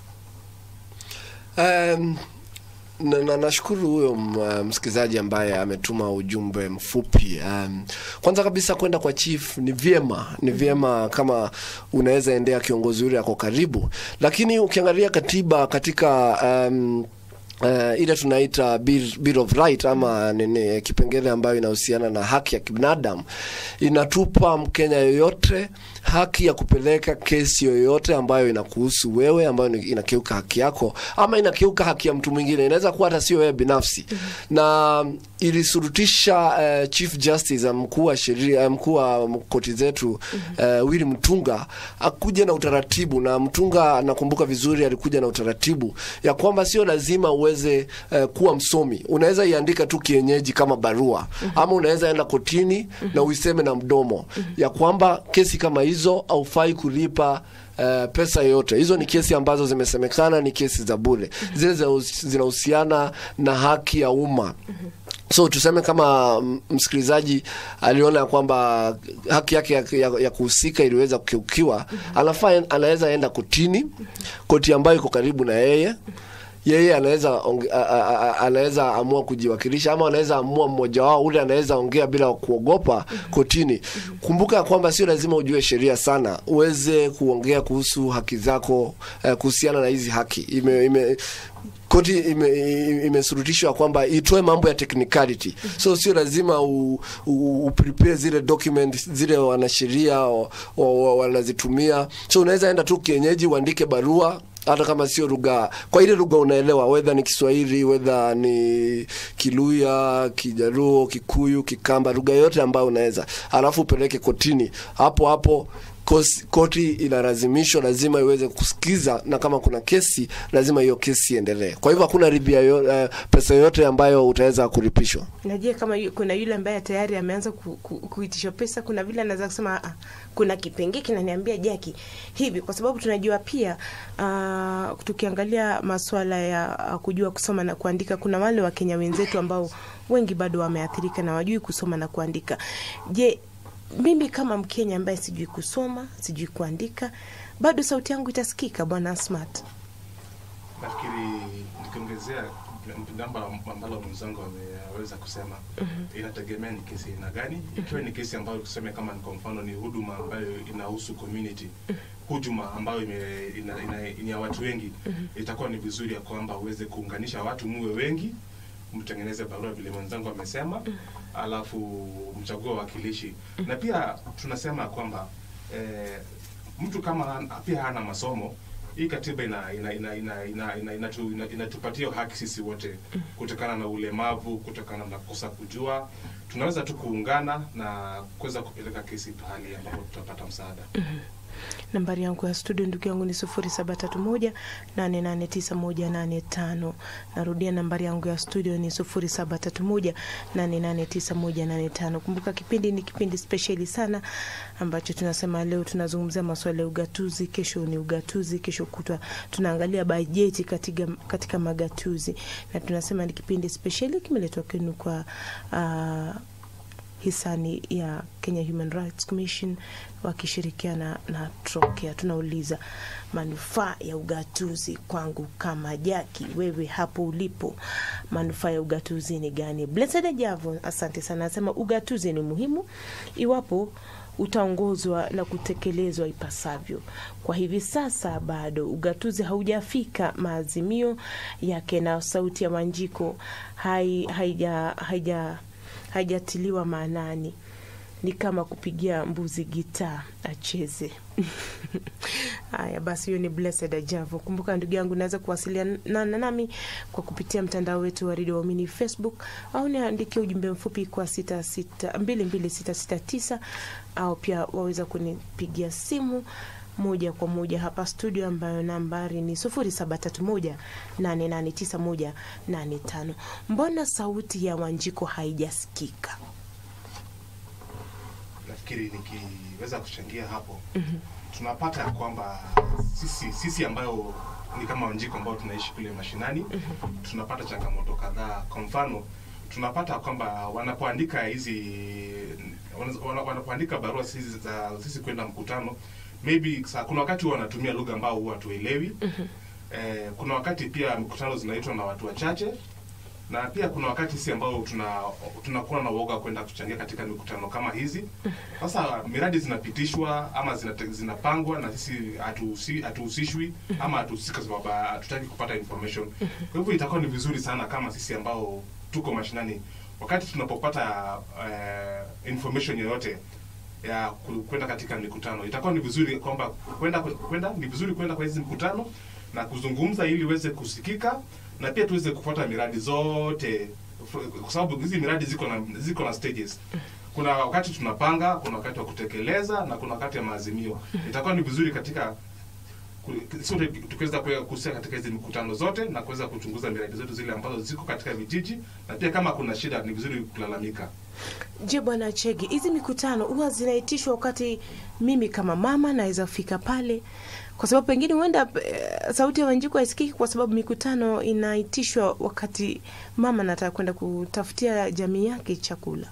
Um, na, na nashukuru huyo m- uh, msikilizaji ambaye ametuma ujumbe mfupi. Um, kwanza kabisa kwenda kwa chief ni vyema, ni vyema kama unaweza endea kiongozi yule ako karibu, lakini ukiangalia katiba katika um, Uh, ile tunaita bill, bill of right ama nini kipengele ambayo inahusiana na haki ya kibinadamu inatupa mkenya yoyote haki ya kupeleka kesi yoyote ambayo inakuhusu wewe ambayo ni- inakiuka haki yako ama inakiuka haki ya mtu mwingine inaweza kuwa hata sio wewe binafsi na ilisurutisha uh, chief justice uh, mkuu wa sheria uh, mkuu wa koti zetu uh, Willy Mtunga akuja na utaratibu na Mtunga nakumbuka vizuri alikuja na utaratibu ya kwamba sio lazima uweze uh, kuwa msomi unaweza iandika tu kienyeji kama barua ama unaweza enda kotini na uiseme na mdomo ya kwamba kesi kama hizo haufai kulipa Uh, pesa yoyote hizo ni kesi ambazo zimesemekana ni kesi za bure zile zinahusi- zinahusiana na haki ya umma so tuseme kama mm, msikilizaji aliona ya kwamba haki yake ya, ya, ya kuhusika iliweza kukiukiwa anafaa anaweza enda kotini koti ambayo iko karibu na yeye yeye anaweza onge- a- a- a- anaweza amua kujiwakilisha ama anaweza amua mmoja wao ule anaweza ongea bila kuogopa kotini. Kumbuka ya kwamba sio lazima ujue sheria sana uweze kuongea kuhusu haki zako eh, kuhusiana na hizi haki ime, ime koti ime- imesurutishwa kwamba itoe mambo ya technicality so sio lazima u, u, u prepare zile document zile wanasheria wa- wa- wa- wanazitumia so unaweza enda tu kienyeji uandike barua hata kama sio lugha kwa ile lugha unaelewa wedha ni kiswahili wedha ni kiluya kijaruo kikuyu kikamba lugha yote ambayo unaweza alafu upeleke kotini hapo hapo kosi- koti inalazimishwa lazima iweze kusikiza na kama kuna kesi lazima hiyo kesi iendelee kwa hivyo hakuna ribia yo, uh, pesa yoyote ambayo utaweza kulipishwa najua kama yu, kuna yule ambaye tayari ameanza ku, ku, kuitishwa pesa kuna vile anaweza kusema "Ah, kuna kipengee kinaniambia jaki hivi kwa sababu tunajua pia uh, tukiangalia maswala ya uh, kujua kusoma na kuandika kuna wale wakenya wenzetu ambao wengi bado wameathirika na wajui kusoma na kuandika je mimi kama mkenya ambaye sijui kusoma sijui kuandika bado sauti yangu itasikika bwana smart nafikiri nikiongezea jambo ambalo mwenzangu ameweza kusema inategemea ni kesi aina gani ikiwa ni kesi ambayo tuseme kama ni kwa mfano ni huduma ambayo inahusu community hujuma ambayo ime, ina, ina, ni ya watu wengi itakuwa ni vizuri ya kwamba uweze kuunganisha watu muwe wengi mtengeneze barua vile mwenzangu amesema alafu mchague wawakilishi na pia tunasema kwamba eh, mtu kama han- pia hana masomo hii katiba ina ina ina ina ina ina inatu- ina- inatupatia haki sisi wote kutokana na ulemavu, kutokana na kukosa kujua, tunaweza tu kuungana na kuweza kupeleka kesi pahali ambapo tutapata msaada. nambari yangu ya studio ndugu yangu ni sufuri saba tatu moja nane nane tisa moja nane tano narudia nambari yangu ya studio ni sufuri saba tatu moja nane nane tisa moja nane tano kumbuka kipindi ni kipindi spesheli sana ambacho tunasema leo tunazungumzia masuala ya ugatuzi kesho ni ugatuzi kesho kutwa tunaangalia bajeti katika, katika magatuzi na tunasema ni kipindi spesheli kimeletwa kwenu kwa uh, hisani ya Kenya Human Rights Commission wakishirikiana na Trokea. Tunauliza manufaa ya ugatuzi kwangu kama Jaki, wewe hapo ulipo, manufaa ya ugatuzi ni gani? Blessed Javo, asante sana, anasema ugatuzi ni muhimu iwapo utaongozwa na kutekelezwa ipasavyo. Kwa hivi sasa bado ugatuzi haujafika maazimio yake, na sauti ya Wanjiko hai, haija, haija haijatiliwa maanani ni kama kupigia mbuzi gitaa acheze. Haya basi, hiyo ni Blessed Ajavo. Kumbuka ndugu yangu, naweza kuwasiliana nami kwa kupitia mtandao wetu wa redio Waamini Facebook, au niandikie ujumbe mfupi kwa sita sita mbili mbili sita sita tisa au pia waweza kunipigia simu moja kwa moja hapa studio ambayo nambari ni sufuri saba tatu moja nane nane tisa moja nane tano. Mbona sauti ya Wanjiko haijasikika? nafikiri nikiweza kuchangia hapo tunapata ya kwamba sisi sisi ambayo ni kama Wanjiko ambao tunaishi kule mashinani tunapata changamoto kadhaa. Kwa mfano tunapata kwamba wanapoandika hizi wana- wana- wanapoandika barua sisi za sisi kwenda mkutano maybe sa, kuna wakati huwa wanatumia lugha ambao huwa hatuelewi. Eh, kuna wakati pia mikutano zinaitwa na watu wachache na pia kuna wakati sisi ambao tuna tunakuwa na uoga kwenda kuchangia katika mikutano kama hizi. Sasa miradi zinapitishwa ama zinate- zinapangwa na sisi hatuhusi- hatuhusishwi ama hatuhusiki kwa sababu hatutaki kupata information. Kwa hivyo itakuwa ni vizuri sana kama sisi ambao tuko mashinani, wakati tunapopata eh, information yoyote ya ku- kwenda katika mikutano, itakuwa ni vizuri kwamba kwenda kwenda ni vizuri kwenda kwa hizi mikutano na kuzungumza ili iweze kusikika na pia tuweze kufuata miradi zote kwa sababu hizi miradi ziko na ziko na stages. Kuna wakati tunapanga, kuna wakati wa kutekeleza na kuna wakati ya maazimio. Itakuwa ni vizuri katika ku- sote tukiweza kuwa- kuhusika katika hizi mikutano zote na kuweza kuchunguza miradi zetu zile ambazo ziko katika vijiji, na pia kama kuna shida ni vizuri kulalamika. Je, bwana Chege, hizi mikutano huwa zinaitishwa wakati mimi kama mama naweza fika pale, kwa sababu pengine huenda eh, sauti ya Wanjiko haisikiki kwa sababu mikutano inaitishwa wakati mama anataka kwenda kutafutia jamii yake chakula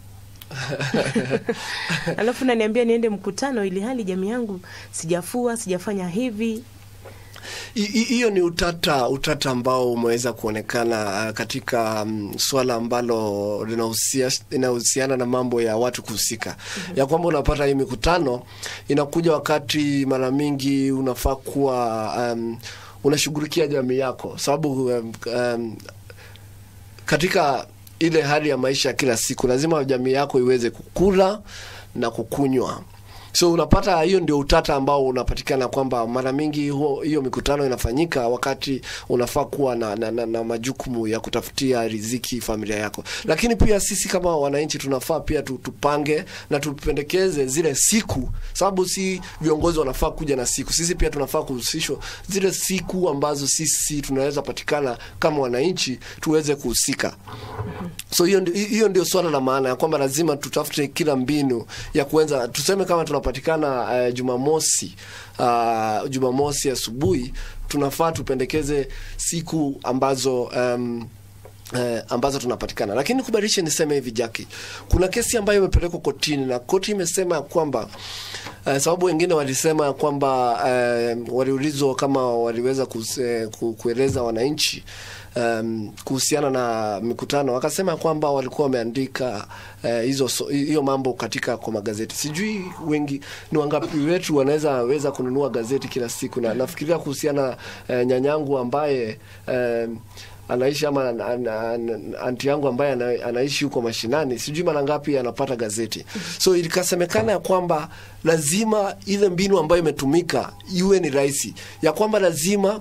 alafu naniambia niende mkutano ili hali jamii yangu sijafua sijafanya hivi. Hi- hi- hiyo ni utata utata ambao umeweza kuonekana uh, katika um, swala ambalo linahusia- linahusiana na mambo ya watu kuhusika ya kwamba unapata hii mikutano inakuja wakati mara mingi unafaa kuwa um, unashughulikia jamii yako sababu um, um, katika ile hali ya maisha ya kila siku lazima jamii yako iweze kukula na kukunywa so unapata hiyo ndio utata ambao unapatikana kwamba mara mingi huo- hiyo mikutano inafanyika wakati unafaa kuwa na, na, na, na majukumu ya kutafutia riziki familia yako lakini pia sisi kama wananchi tunafaa pia tu- tupange na tupendekeze zile siku sababu si viongozi wanafaa kuja na siku sisi pia tunafaa kuhusishwa zile siku ambazo sisi tunaweza patikana kama wananchi tuweze kuhusika so hiyo ndio, hiyo ndio swala la maana ya kwamba lazima tutafute kila mbinu ya kuenza tuseme kama tunapatikana uh, jumamosi uh, jumamosi asubuhi tunafaa tupendekeze siku ambazo um, Eh, ambazo tunapatikana lakini kubadilisha niseme hivi jaki kuna kesi ambayo imepelekwa kotini na koti imesema ya kwamba eh, sababu wengine walisema ya kwamba eh, waliulizwa kama waliweza kuse, ku, kueleza wananchi um, kuhusiana na mikutano wakasema kwamba walikuwa wameandika eh, hizo so- hiyo mambo katika kwa magazeti sijui wengi ni wangapi wetu wanaweza weza kununua gazeti kila siku na nafikiria kuhusiana eh, nyanyangu ambaye eh, anaishi ama an, an, an, anti yangu ambaye ana, anaishi huko mashinani sijui mara ngapi anapata gazeti so ilikasemekana ya kwamba lazima ile mbinu ambayo imetumika iwe ni rahisi ya kwamba lazima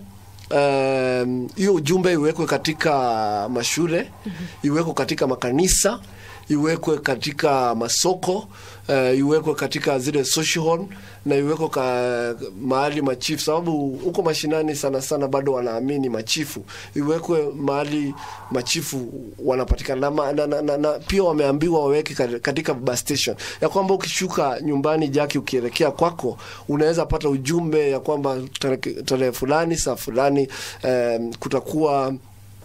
um, hiyo ujumbe iwekwe katika mashule iwekwe katika makanisa iwekwe katika masoko uh, iwekwe katika zile social hall na iwekwe ka mahali machifu, sababu huko mashinani sana sana bado wanaamini machifu, iwekwe mahali machifu wanapatikana na, ma- na, na, na, na pia wameambiwa waweke ka- katika bus station ya kwamba ukishuka nyumbani Jaki, ukielekea kwako unaweza pata ujumbe ya kwamba tarehe tarehe fulani saa fulani um, kutakuwa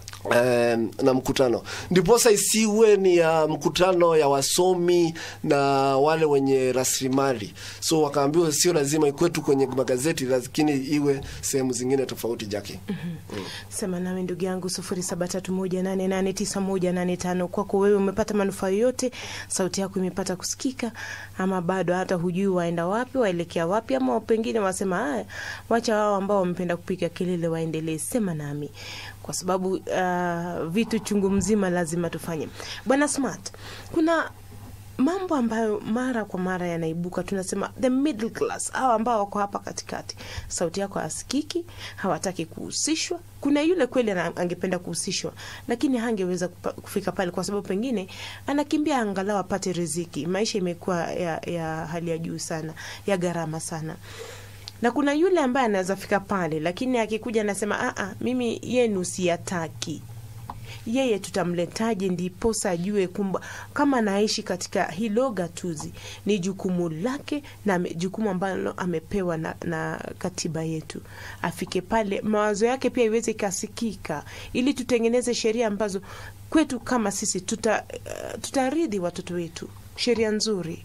Um, na mkutano ndiposa isiwe ni ya mkutano ya wasomi na wale wenye rasilimali so wakaambiwa sio lazima ikuwe tu kwenye magazeti lakini iwe sehemu zingine tofauti jaki sema nami ndugu yangu sufuri saba tatu moja nane nane tisa moja nane tano kwako wewe umepata manufaa yoyote sauti yako imepata kusikika ama bado hata hujui waenda wapi waelekea wapi ama pengine wasema haya wacha wao ambao wamependa kupiga kelele waendelee sema nami kwa sababu uh, vitu chungu mzima lazima tufanye bwana smart kuna mambo ambayo mara kwa mara yanaibuka tunasema the middle class hao ambao wako hapa katikati sauti yako hasikiki hawataki kuhusishwa kuna yule kweli ana- angependa kuhusishwa lakini hangeweza kupa- kufika pale kwa sababu pengine anakimbia angalau apate riziki maisha imekuwa ya, ya hali ya juu sana ya gharama sana na kuna yule ambaye anaweza fika pale lakini akikuja anasema "Ah, ah, mimi yenu siyataki yeye tutamletaje ndiposa ajue kumba kama anaishi katika hilo gatuzi ni jukumu lake na ame- jukumu ambalo amepewa na, na katiba yetu afike pale mawazo yake pia iweze ikasikika ili tutengeneze sheria ambazo kwetu kama sisi tuta, uh, tutaridhi watoto wetu sheria nzuri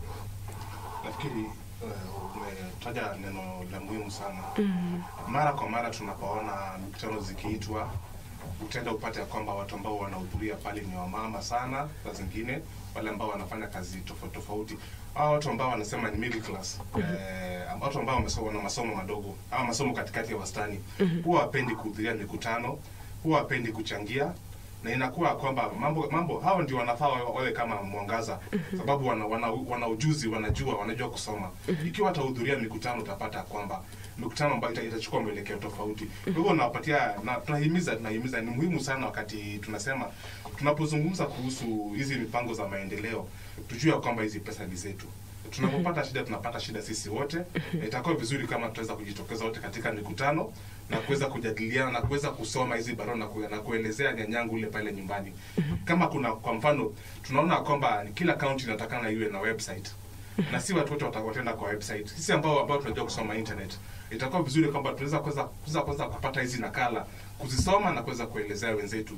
nafikiri uh, umetaja neno la muhimu sana mm. mara kwa mara tunapoona mikutano zikiitwa utaenda upate ya kwamba watu ambao wanahudhuria pale ni wamama sana saa zingine wale ambao wanafanya kazi tofauti tofauti au watu ambao wanasema ni middle class eh, watu ambao wamesoma na masomo madogo au masomo katikati ya wastani huwa wapendi kuhudhuria mikutano huwa wapendi kuchangia na inakuwa kwamba mambo mambo hao ndio wanafaa wawe wawe kama mwangaza sababu wana, wana, wana ujuzi wanajua wanajua kusoma ikiwa watahudhuria mikutano utapata kwamba mikutano ambayo ita- itachukua mwelekeo tofauti kwa hivyo nawapatia na tunahimiza tunahimiza ni muhimu sana wakati tunasema tunapozungumza kuhusu hizi mipango za maendeleo tujue ya kwamba hizi pesa ni zetu tunapopata shida tunapata shida sisi wote Na itakuwa vizuri kama tutaweza kujitokeza wote katika mikutano na kuweza kujadiliana na kuweza kusoma hizi barua na, ku, na kuelezea nyanyangu ule pale nyumbani kama kuna kwa mfano tunaona kwamba kila kaunti inatakana iwe na website na si watu wote wata- wataenda kwa website sisi ambao ambao tunajua kusoma internet itakuwa vizuri kwamba tunaweza kuweza kuweza kuweza kupata hizi nakala kuzisoma na kuweza kuelezea wenzetu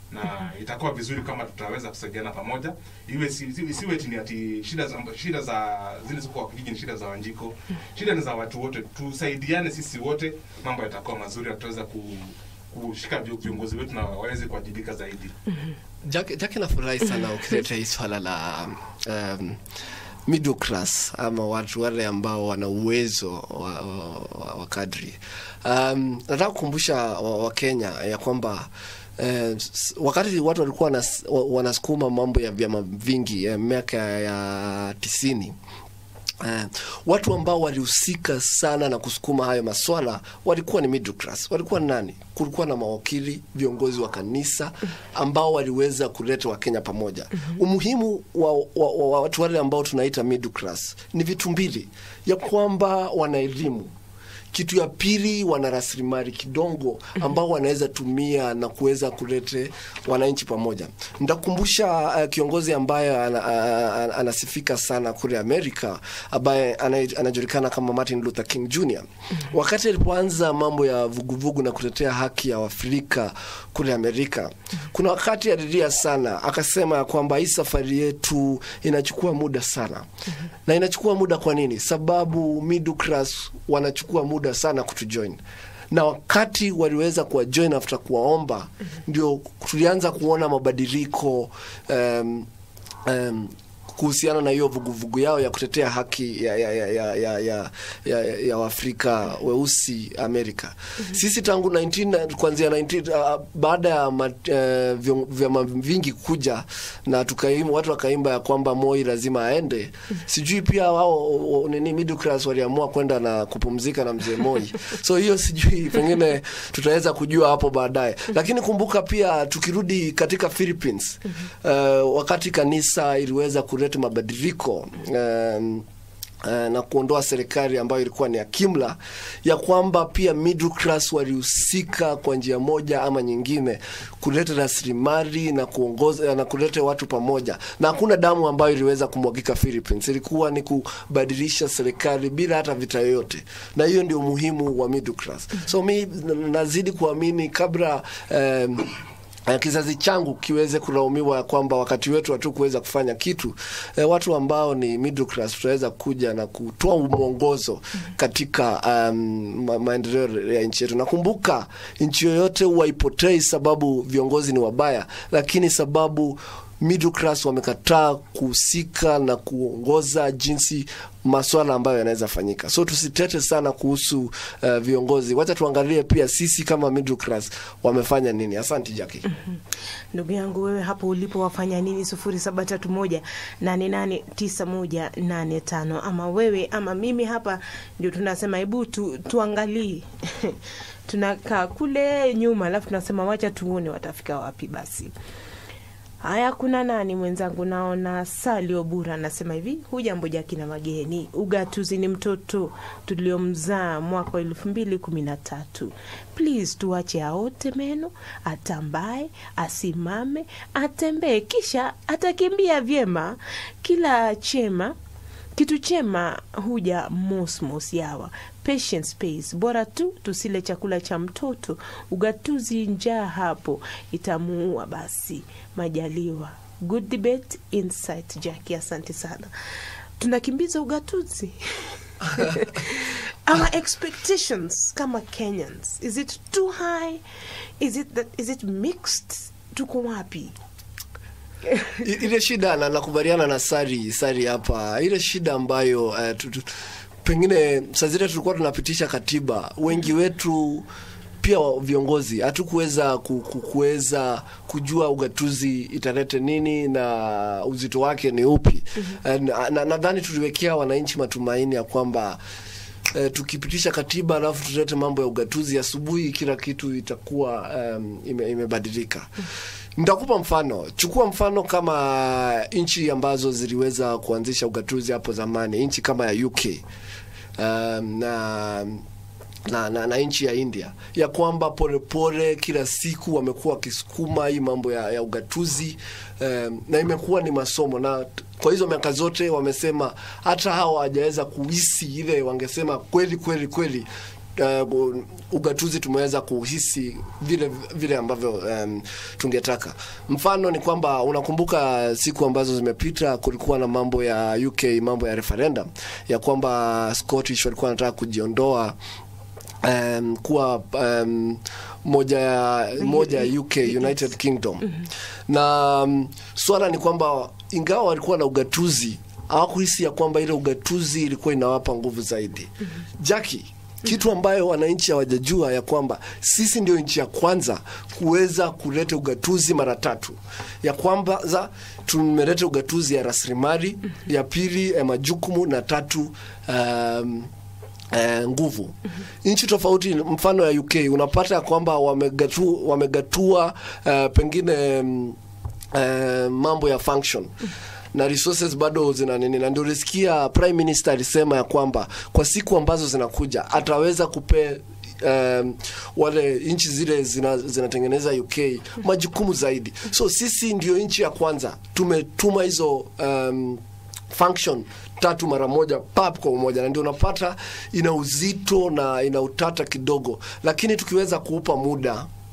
na itakuwa vizuri kama tutaweza kusaidiana pamoja iwe si- si- isiwe eti ni ati shida za shida za zile ziko kwa kijiji ni shida za wanjiko shida ni za watu wote tusaidiane sisi wote mambo yatakuwa mazuri na tutaweza ku kushika vi- viongozi wetu na waweze kuwajibika zaidi Jaki, Jaki nafurahi sana ukileta hii swala la um, middle class ama watu wale ambao wana uwezo wa, wa, wa, wa kadri. Um, nataka kukumbusha Wakenya wa ya kwamba Eh, s- wakati watu walikuwa wanas- wa- wanasukuma mambo ya vyama vingi eh, miaka ya tisini Uh, watu ambao walihusika sana na kusukuma hayo maswala walikuwa ni middle class. Walikuwa ni nani? Kulikuwa na mawakili, viongozi wa kanisa ambao waliweza kuleta Wakenya pamoja. Umuhimu wa, wa, wa, wa watu wale ambao tunaita middle class ni vitu mbili, ya kwamba wana elimu kitu ya pili wana rasilimali kidogo ambao wanaweza tumia na kuweza kulete wananchi pamoja. Nitakumbusha uh, kiongozi ambaye ana, ana, anasifika sana kule Amerika ambaye ana- anajulikana kama Martin Luther King Jr. Wakati alipoanza mambo ya vuguvugu na kutetea haki ya Waafrika kule Amerika, kuna wakati alilia sana, akasema ya kwamba hii safari yetu inachukua muda sana na inachukua muda kwa nini? Sababu middle class wanachukua muda sana kutujoin na wakati waliweza kuwajoin after kuwaomba, ndio tulianza kuona mabadiliko um, um, kuhusiana na hiyo vuguvugu yao ya kutetea haki ya, ya, ya, ya, ya, ya, ya, ya Waafrika weusi Amerika. Sisi tangu 19 kuanzia 19 uh, baada ya ma- eh, vyo- vyama vingi kuja na tukaimba, watu wakaimba ya kwamba Moi lazima aende. Sijui pia wao o- o- nini middle class waliamua kwenda na kupumzika na mzee Moi, so hiyo sijui, pengine tutaweza kujua hapo baadaye, lakini kumbuka pia tukirudi katika Philippines uh, wakati kanisa iliweza kuleta mabadiliko um, eh, na kuondoa serikali ambayo ilikuwa ni ya kimla, ya kwamba pia middle class walihusika kwa njia moja ama nyingine kuleta rasilimali na kuongoza na kuleta watu pamoja, na hakuna damu ambayo iliweza kumwagika Philippines. Ilikuwa ni kubadilisha serikali bila hata vita yoyote, na hiyo ndio umuhimu wa middle class. So mi n- nazidi kuamini kabla um, eh, kizazi changu kiweze kulaumiwa ya kwamba wakati wetu hatukuweza kufanya kitu eh, watu ambao ni middle class tutaweza kuja na kutoa mwongozo katika um, ma maendeleo ya nchi yetu. Nakumbuka nchi yoyote huwa ipotei sababu viongozi ni wabaya, lakini sababu middle class wamekataa kuhusika na kuongoza jinsi maswala ambayo yanaweza fanyika. So tusitete sana kuhusu uh, viongozi, wacha tuangalie pia sisi kama middle class wamefanya nini. Asante Jackie. ndugu yangu wewe hapo ulipo wafanya nini sufuri saba tatu moja nane nane tisa moja nane tano ama wewe ama mimi hapa ndio tunasema hebu tu, tuangalie tunakaa kule nyuma alafu tunasema wacha tuone watafika wapi basi haya kuna nani mwenzangu naona sali obura anasema hivi hujambo jaki na mageni ugatuzi ni mtoto tuliomzaa mwaka wa elfu mbili kumi na tatu please tuache aote meno atambae asimame atembee kisha atakimbia vyema kila chema kitu chema huja mosmos yawa patience pays bora tu tusile chakula cha mtoto ugatuzi njaa hapo itamuua basi majaliwa good debate insight jacki asante sana tunakimbiza ugatuzi our expectations kama kenyans is it too high is it, that, is it mixed tuko wapi I- ile shida na nakubaliana na Sari Sari hapa, ile shida ambayo uh, tu, tu, pengine saa zile tulikuwa tunapitisha katiba, wengi wetu pia wa- viongozi hatukuweza ku- ku- kuweza kujua ugatuzi italete nini na uzito wake ni upi. Eh, na- na- Nadhani tuliwekea wananchi matumaini ya kwamba eh, tukipitisha katiba alafu tulete mambo ya ugatuzi, asubuhi kila kitu itakuwa um, ime, imebadilika. Nitakupa mfano. Chukua mfano kama nchi ambazo ziliweza kuanzisha ugatuzi hapo zamani, nchi kama ya UK um, na na, na, na nchi ya India ya kwamba polepole kila siku wamekuwa wakisukuma hii mambo ya, ya ugatuzi um, na imekuwa ni masomo na t- kwa hizo miaka zote wamesema hata hawa hawajaweza kuhisi ile wangesema kweli kweli kweli uh, ugatuzi tumeweza kuhisi vile vile ambavyo um, tungetaka. Mfano ni kwamba unakumbuka siku ambazo zimepita, kulikuwa na mambo ya UK, mambo ya referendum ya kwamba Scottish walikuwa wanataka kujiondoa um, kuwa um, moja ya moja ya UK United Kingdom na um, swala ni kwamba ingawa walikuwa na ugatuzi hawakuhisi ya kwamba ile ugatuzi ilikuwa inawapa nguvu zaidi. Jackie, kitu ambayo wananchi hawajajua ya kwamba sisi ndio nchi ya kwanza kuweza kuleta ugatuzi mara tatu. Ya kwamba za tumeleta ugatuzi ya rasilimali, ya pili ya majukumu na tatu um, eh, nguvu nchi tofauti mfano ya UK unapata ya kwamba wamegatu, wamegatua eh, pengine mm, eh, mambo ya function na resources bado zina nini, na ndio ulisikia prime minister alisema ya kwamba kwa siku ambazo zinakuja ataweza kupe um, wale nchi zile zina- zinatengeneza UK majukumu zaidi. So sisi ndio nchi ya kwanza tumetuma hizo um, function tatu mara moja pap kwa umoja, na ndio unapata ina uzito na ina utata kidogo, lakini tukiweza kuupa muda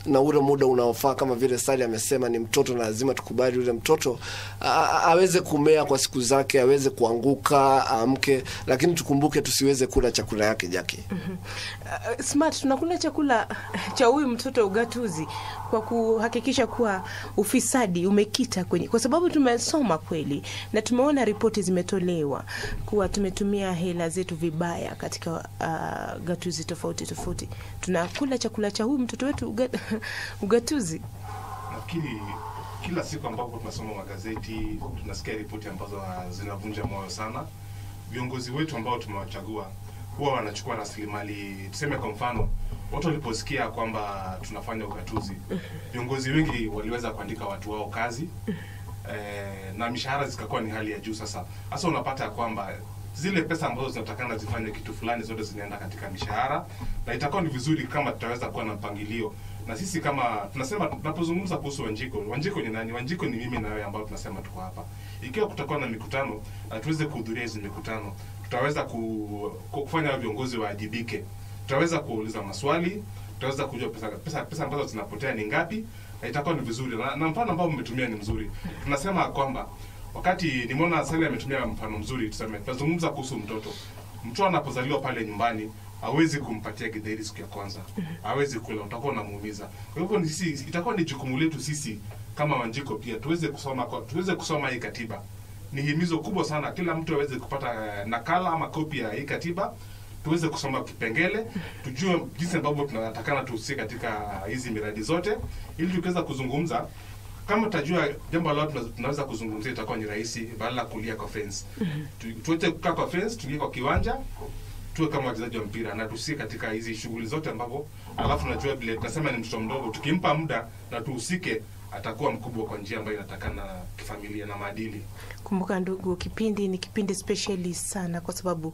na ule muda unaofaa kama vile Sali amesema ni mtoto na lazima tukubali yule mtoto a- a- aweze kumea kwa siku zake aweze kuanguka aamke lakini tukumbuke tusiweze kula chakula yake jaki Uh, smart tunakula chakula cha huyu mtoto ugatuzi kwa kuhakikisha kuwa ufisadi umekita kwenye, kwa sababu tumesoma kweli na tumeona ripoti zimetolewa kuwa tumetumia hela zetu vibaya katika uh, gatuzi tofauti tofauti. Tunakula chakula cha huyu mtoto wetu uga, ugatuzi. nafikiri kila siku ambapo tunasoma magazeti tunasikia ripoti ambazo ah, zinavunja moyo sana viongozi wetu ambao tumewachagua huwa wanachukua rasilimali tuseme kwa mfano watu waliposikia kwamba tunafanya ugatuzi viongozi wengi waliweza kuandika watu wao kazi eh, na mishahara zikakuwa ni hali ya juu sasa hasa unapata ya kwamba zile pesa ambazo zinatakana zifanye kitu fulani zote zinaenda katika mishahara na itakuwa ni vizuri kama tutaweza kuwa na mpangilio na sisi kama tunasema tunapozungumza kuhusu Wanjiko, Wanjiko ni nani? Wanjiko ni mimi na wewe ambao tunasema tuko hapa. Ikiwa kutakuwa na mikutano na tuweze kuhudhuria hizi mikutano, tutaweza ku, ku- kufanya viongozi waajibike, tutaweza kuuliza maswali, tutaweza kujua pesa, pesa, pesa ambazo zinapotea ni ngapi, na itakuwa ni vizuri na, na mfano ambao mmetumia ni mzuri. Tunasema kwamba wakati nimeona Sally ametumia mfano mzuri, tuseme tunazungumza kuhusu mtoto. Mtoto anapozaliwa pale nyumbani hawezi kumpatia githeri siku ya kwanza, hawezi kula, utakuwa unamuumiza. Kwa hivyo ni sisi, itakuwa ni jukumu letu sisi kama Wanjiko pia tuweze kusoma kwa, tuweze kusoma hii katiba. Ni himizo kubwa sana, kila mtu aweze kupata eh, nakala ama kopi ya hii katiba tuweze kusoma kipengele, tujue jinsi ambavyo tunatakana tuhusike katika hizi miradi zote, ili tukiweza kuzungumza kama tutajua jambo ambalo tuna- tunaweza kuzungumzia itakuwa ni rahisi, badala ya kulia kwa fence. Tu- Tuweze kukaa kwa fence, tuingie kwa kiwanja, tuwe kama wachezaji wa mpira na tusie katika hizi shughuli zote ambapo, alafu najua vile tunasema ni mtoto mdogo, tukimpa muda na tuhusike, atakuwa mkubwa kwa njia ambayo inatakana kifamilia na maadili. Kumbuka ndugu, kipindi ni kipindi spesheli sana kwa sababu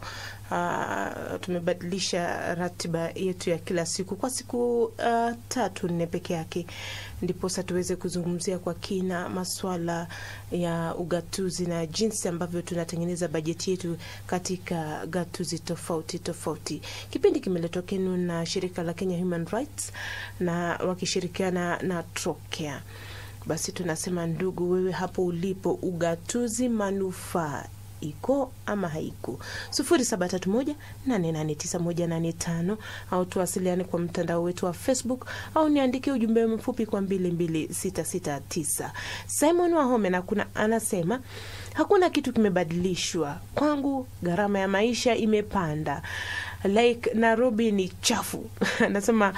uh, tumebadilisha ratiba yetu ya kila siku kwa siku uh, tatu nne peke yake, ndiposa tuweze kuzungumzia kwa kina maswala ya ugatuzi na jinsi ambavyo tunatengeneza bajeti yetu katika gatuzi tofauti tofauti. Kipindi kimeletwa kwenu na shirika la Kenya Human Rights na wakishirikiana na Trocare. Basi tunasema ndugu, wewe hapo ulipo, ugatuzi manufaa iko ama haiko? sufuri saba tatu moja nane nane tisa moja nane tano au tuwasiliane kwa mtandao wetu wa Facebook au niandikie ujumbe mfupi kwa mbili mbili sita sita tisa. Simon Wahome na kuna anasema hakuna kitu kimebadilishwa kwangu, gharama ya maisha imepanda like Nairobi ni chafu anasema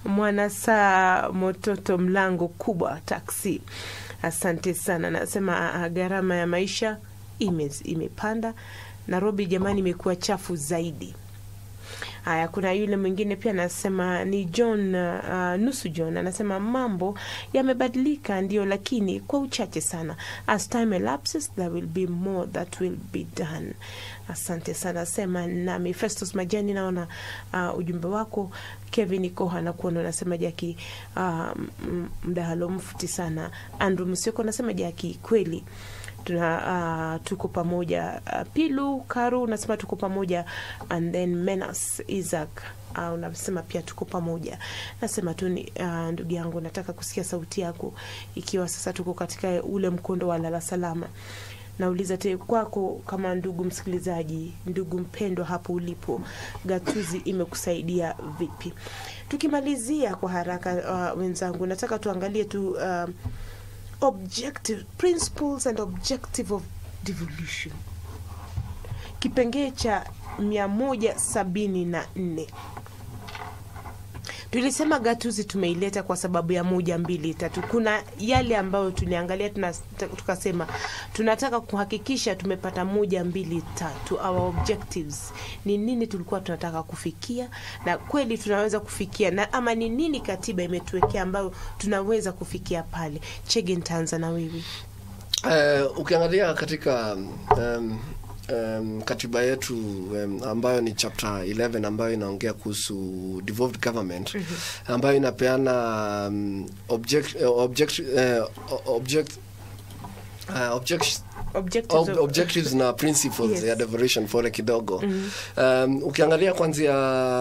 mwanasaa mototo mlango kubwa taksi. Asante sana, anasema ah, gharama ya maisha ime, imepanda Nairobi jamani, imekuwa chafu zaidi. Haya, kuna yule mwingine pia anasema ni John uh, nusu John anasema mambo yamebadilika, ndio, lakini kwa uchache sana. As time elapses there will be more that will be done. Asante sana, sema nami Festus Majani, naona uh, ujumbe wako. Kevin Koha nakuona unasema Jaki, uh, m- mdahalo mfuti sana. Andrew Musioko anasema Jaki, kweli tuna uh, tuko pamoja uh, Pilu Karu unasema tuko pamoja and then Menas Isaac uh, unasema pia tuko pamoja. Nasema tu ni uh, ndugu yangu, nataka kusikia sauti yako, ikiwa sasa tuko katika ule mkondo wa lala salama. Nauliza te kwako kama ndugu msikilizaji, ndugu mpendwa, hapo ulipo, gatuzi imekusaidia vipi? Tukimalizia kwa haraka, uh, wenzangu, nataka tuangalie tu uh, objective principles and objective of devolution kipengee cha mia moja sabini na nne tulisema gatuzi tumeileta kwa sababu ya moja mbili tatu kuna yale ambayo tuliangalia tuna, tukasema tunataka kuhakikisha tumepata moja mbili tatu our objectives ni nini tulikuwa tunataka kufikia na kweli tunaweza kufikia na ama ni nini katiba imetuwekea ambayo tunaweza kufikia pale chege ntaanza na wewe Uh, ukiangalia katika um, um, katiba yetu um, ambayo ni chapter 11 ambayo inaongea kuhusu devolved government ambayo inapeana um, object, uh, object, uh, object uh, objections Objectives Ob of- objectives na principles Yes. ya devolution fore kidogo um, ukiangalia kwanzia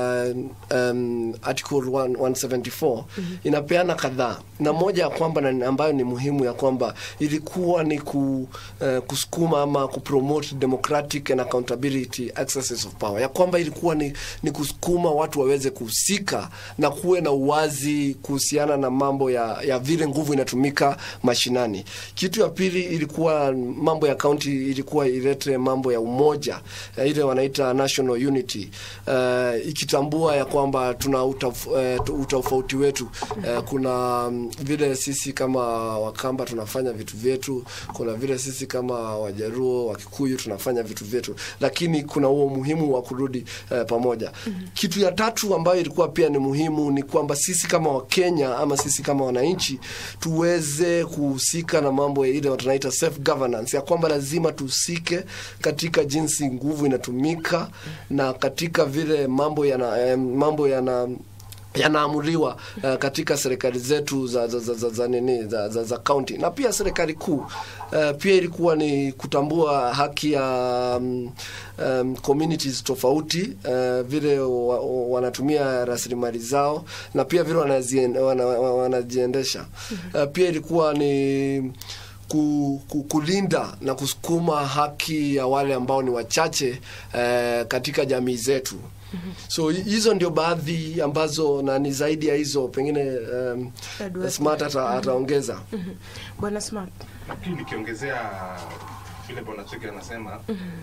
um, article 1, 174 inapeana kadhaa na moja ya kwamba na ambayo ni muhimu ya kwamba ilikuwa ni ku, uh, kusukuma ama kupromote democratic and accountability accesses of power ya kwamba ilikuwa ni, ni kusukuma watu waweze kuhusika na kuwe na uwazi kuhusiana na mambo ya, ya vile nguvu inatumika mashinani kitu ya pili ilikuwa mambo ya kaunti ilikuwa ilete mambo ya umoja eh, ile wanaita national unity uh, ikitambua ya kwamba tuna utaf, uh, utofauti wetu uh, kuna mm, vile sisi kama wakamba tunafanya vitu vyetu kuna vile sisi kama wajaruo wakikuyu tunafanya vitu vyetu lakini kuna huo umuhimu wa kurudi uh, pamoja kitu ya tatu ambayo ilikuwa pia ni muhimu ni kwamba sisi kama wakenya ama sisi kama wananchi tuweze kuhusika na mambo ya ile tunaita self governance ya kwamba lazima tuhusike katika jinsi nguvu inatumika na katika vile mambo yana eh, mambo yana yanaamuliwa uh, katika serikali zetu za za za, za, za nini za, za, za county na pia serikali kuu uh, pia ilikuwa ni kutambua haki ya um, um, communities tofauti uh, vile wa, wa, wanatumia rasilimali zao na pia vile wanazien- wana- wana- wanajiendesha uh, pia ilikuwa ni ku, ku, kulinda na kusukuma haki ya wale ambao ni wachache eh, katika jamii zetu so hi- hizo ndio baadhi ambazo na ni zaidi ya hizo pengine um, Edward. smart ata, ataongeza Mhm. bwana smart lakini nikiongezea vile bwana chege anasema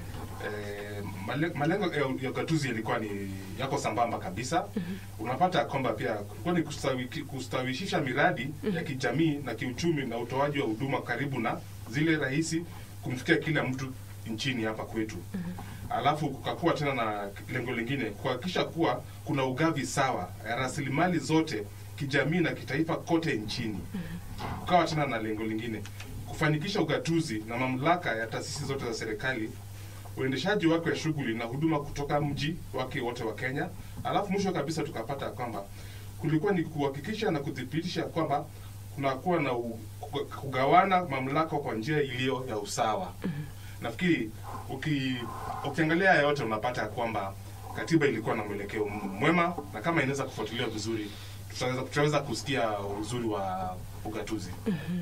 eh, male- malengo ya ya ugatuzi yalikuwa ni yako sambamba kabisa unapata kwamba pia kulikuwa ni kustawi, kustawishisha miradi ya kijamii na kiuchumi na utoaji wa huduma karibu na zile rahisi kumfikia kila mtu nchini hapa kwetu alafu kukakuwa tena na lengo lingine kuhakikisha kuwa kuna ugavi sawa ya rasilimali zote kijamii na kitaifa kote nchini kukawa tena na lengo lingine kufanikisha ugatuzi na mamlaka ya taasisi zote za serikali uendeshaji wake wa shughuli na huduma kutoka mji wake wote wa Kenya. Alafu mwisho kabisa tukapata kwamba kulikuwa ni kuhakikisha na kuthibitisha kwamba kunakuwa na u, kuga- kugawana mamlaka kwa njia iliyo ya usawa. Nafikiri uki, ukiangalia haya yote unapata kwamba katiba ilikuwa na mwelekeo mwema, na kama inaweza kufuatiliwa vizuri tutaweza, tutaweza kusikia uzuri wa ugatuzi.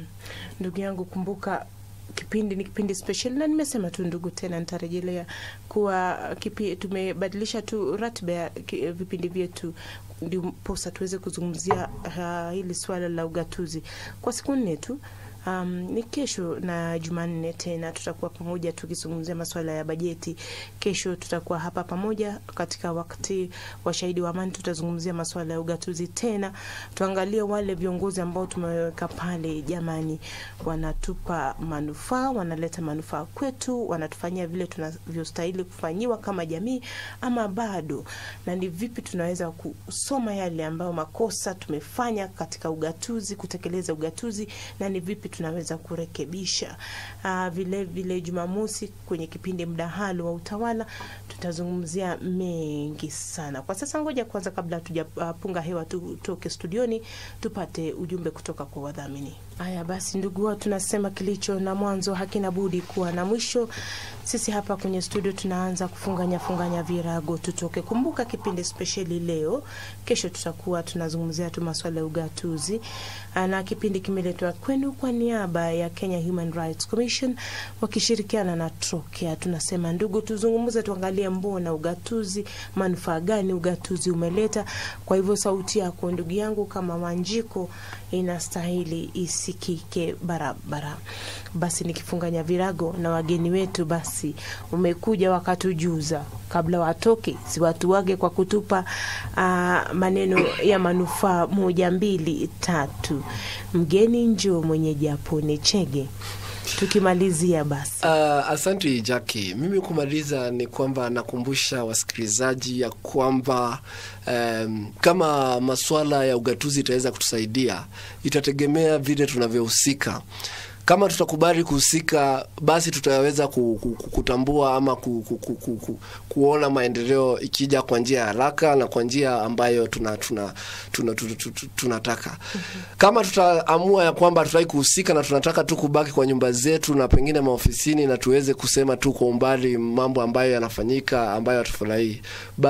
ndugu yangu kumbuka kipindi ni kipindi special na nimesema tu ndugu tena nitarejelea kuwa kipi, tumebadilisha tu ratiba ya ki- vipindi vyetu ndiposa tuweze kuzungumzia uh, hili swala la ugatuzi kwa siku nne tu Um, ni kesho na Jumanne tena tutakuwa pamoja tukizungumzia masuala ya bajeti. Kesho tutakuwa hapa pamoja katika wakati wa shahidi wa amani, tutazungumzia masuala ya ugatuzi tena, tuangalie wale viongozi ambao tumeweka pale, jamani, wanatupa manufaa, wanaleta manufaa kwetu, wanatufanyia vile tunavyostahili kufanyiwa kama jamii, ama bado, na ni vipi tunaweza kusoma yale ambayo makosa tumefanya katika ugatuzi, kutekeleza ugatuzi, na ni vipi tunaweza kurekebisha. Uh, vile vile Jumamosi kwenye kipindi mdahalo wa utawala tutazungumzia mengi sana. Kwa sasa, ngoja kwanza, kabla hatujapunga hewa, tutoke studioni tupate ujumbe kutoka kwa wadhamini. Haya basi, ndugu wao, tunasema kilicho na mwanzo hakina budi kuwa na mwisho. Sisi hapa kwenye studio tunaanza kufunganya funganya virago, tutoke. Kumbuka kipindi spesheli leo, kesho tutakuwa tunazungumzia tu maswala ya ugatuzi, na kipindi kimeletwa kwenu kwa niaba ya Kenya Human Rights Commission wakishirikiana na Trokea. Tunasema ndugu, tuzungumze, tuangalie mbona ugatuzi, manufaa gani ugatuzi umeleta. Kwa hivyo sauti yako ndugu yangu kama Wanjiko inastahili isikike barabara. Basi nikifunganya virago na wageni wetu, basi umekuja wakatujuza kabla watoke, si watu wage kwa kutupa uh, maneno ya manufaa moja mbili tatu. Mgeni njoo, mwenyeji apone. Chege, tukimalizia basi. Uh, asante Jackie. Mimi kumaliza ni kwamba nakumbusha wasikilizaji ya kwamba um, kama masuala ya ugatuzi itaweza kutusaidia, itategemea vile tunavyohusika kama tutakubali kuhusika basi tutaweza ku, ku, ku, kutambua ama ku, ku, ku, ku, ku, kuona maendeleo ikija kwa njia ya haraka na kwa njia ambayo tuna, tuna, tuna, tuna, tuna, tunataka kama tutaamua ya kwamba tutaki kuhusika na tunataka tu kubaki kwa nyumba zetu na pengine maofisini na tuweze kusema tu kwa umbali mambo ambayo yanafanyika ambayo hatufurahii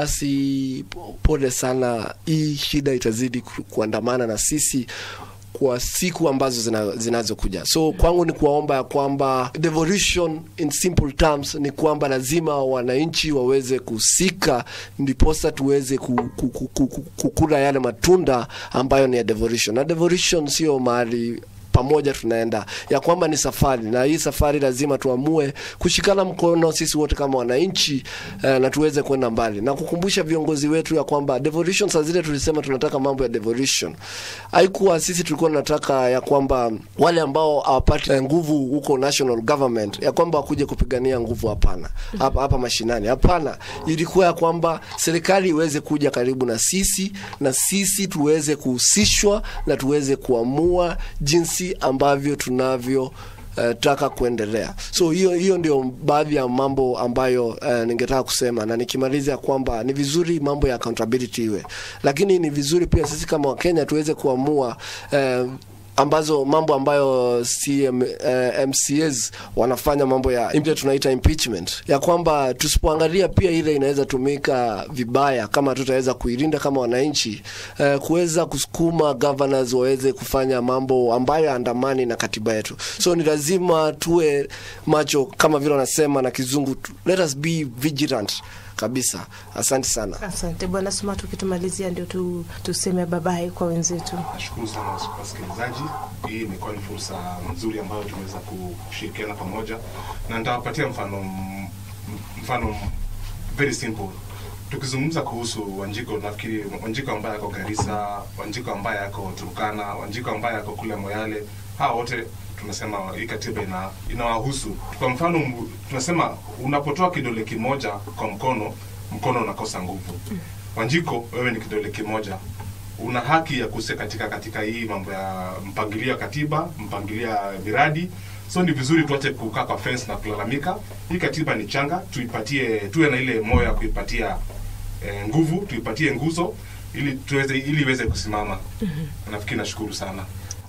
basi po- pole sana hii shida itazidi ku- kuandamana na sisi kwa siku ambazo zina- zinazokuja so kwangu ni kuwaomba ya kwamba devolution in simple terms ni kwamba lazima wananchi waweze kuhusika ndiposa tuweze ku, ku, ku, ku, ku, kukula yale matunda ambayo ni ya devolution na devolution sio mahali pamoja tunaenda ya kwamba ni safari na hii safari lazima tuamue kushikana mkono sisi wote kama wananchi eh, na tuweze kwenda mbali na kukumbusha viongozi wetu ya kwamba devolution saa zile tulisema tunataka mambo ya devolution haikuwa sisi tulikuwa tunataka ya kwamba wale ambao hawapati eh, nguvu huko national government ya kwamba wakuje kupigania nguvu hapana hapa hapa mashinani hapana ilikuwa ya kwamba serikali iweze kuja karibu na sisi na sisi tuweze kuhusishwa na tuweze kuamua jinsi ambavyo tunavyo uh, taka kuendelea so hiyo hiyo ndio baadhi ya mambo ambayo uh, ningetaka kusema na nikimaliza ya kwamba ni vizuri mambo ya accountability iwe lakini ni vizuri pia sisi kama wakenya tuweze kuamua uh, ambazo mambo ambayo CM, uh, MCAs wanafanya mambo ya ile tunaita impeachment ya kwamba tusipoangalia pia ile inaweza tumika vibaya kama tutaweza kuilinda kama wananchi uh, kuweza kusukuma governors waweze kufanya mambo ambayo andamani na katiba yetu so ni lazima tuwe macho kama vile wanasema na kizungu tu- let us be vigilant kabisa asante sana Asante bwana Suma, tukitumalizia ndio tu, tuseme babaye kwa wenzetu. Nashukuru sana was- wasikilizaji. Hii imekuwa ni fursa nzuri ambayo tumeweza kushirikiana pamoja, na nitawapatia mfano m- mfano very simple. Tukizungumza kuhusu Wanjiko, nafikiri Wanjiko ambaye ako Garissa, Wanjiko ambaye ako Turkana, Wanjiko ambaye ako kule Moyale, hawa wote tunasema hii katiba ina inawahusu. Kwa mfano, m- tunasema unapotoa kidole kimoja kwa mkono, mkono unakosa nguvu. Wanjiko, wewe ni kidole kimoja, una haki ya kuhusika katika katika hii mambo ya mpangilio ya katiba, mpangilio ya miradi. So ni vizuri tuache kukaa kwa fence na kulalamika. Hii katiba ni changa, tuipatie, tuwe na ile moyo ya kuipatia eh, nguvu, tuipatie nguzo ili tuweze ili iweze kusimama. Nafikiri nashukuru sana.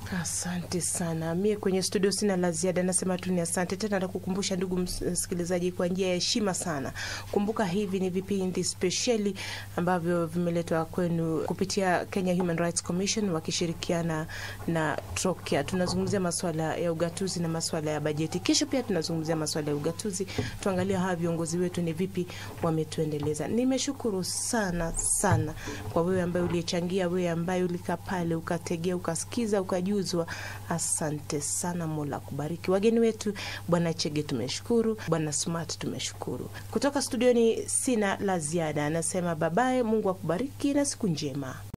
Asante sana. Mie kwenye studio sina la ziada, nasema tu ni asante tena. Nakukumbusha ndugu ms- msikilizaji, kwa njia ya heshima sana, kumbuka hivi ni vipindi spesheli ambavyo vimeletwa kwenu kupitia Kenya Human Rights Commission wakishirikiana na Trokia. Tunazungumzia masuala ya ugatuzi na masuala ya bajeti. Kesho pia tunazungumzia masuala ya ugatuzi, tuangalie hawa viongozi wetu ni vipi wametuendeleza. Nimeshukuru sana sana kwa wewe ambaye uliyechangia, wewe ambaye ulikaa pale ukategea, ukasikiza, ukajuzwa. Asante sana, Mola kubariki. Wageni wetu Bwana Chege tumeshukuru, Bwana Smart tumeshukuru. Kutoka studioni sina la ziada, anasema babaye, Mungu akubariki na siku njema.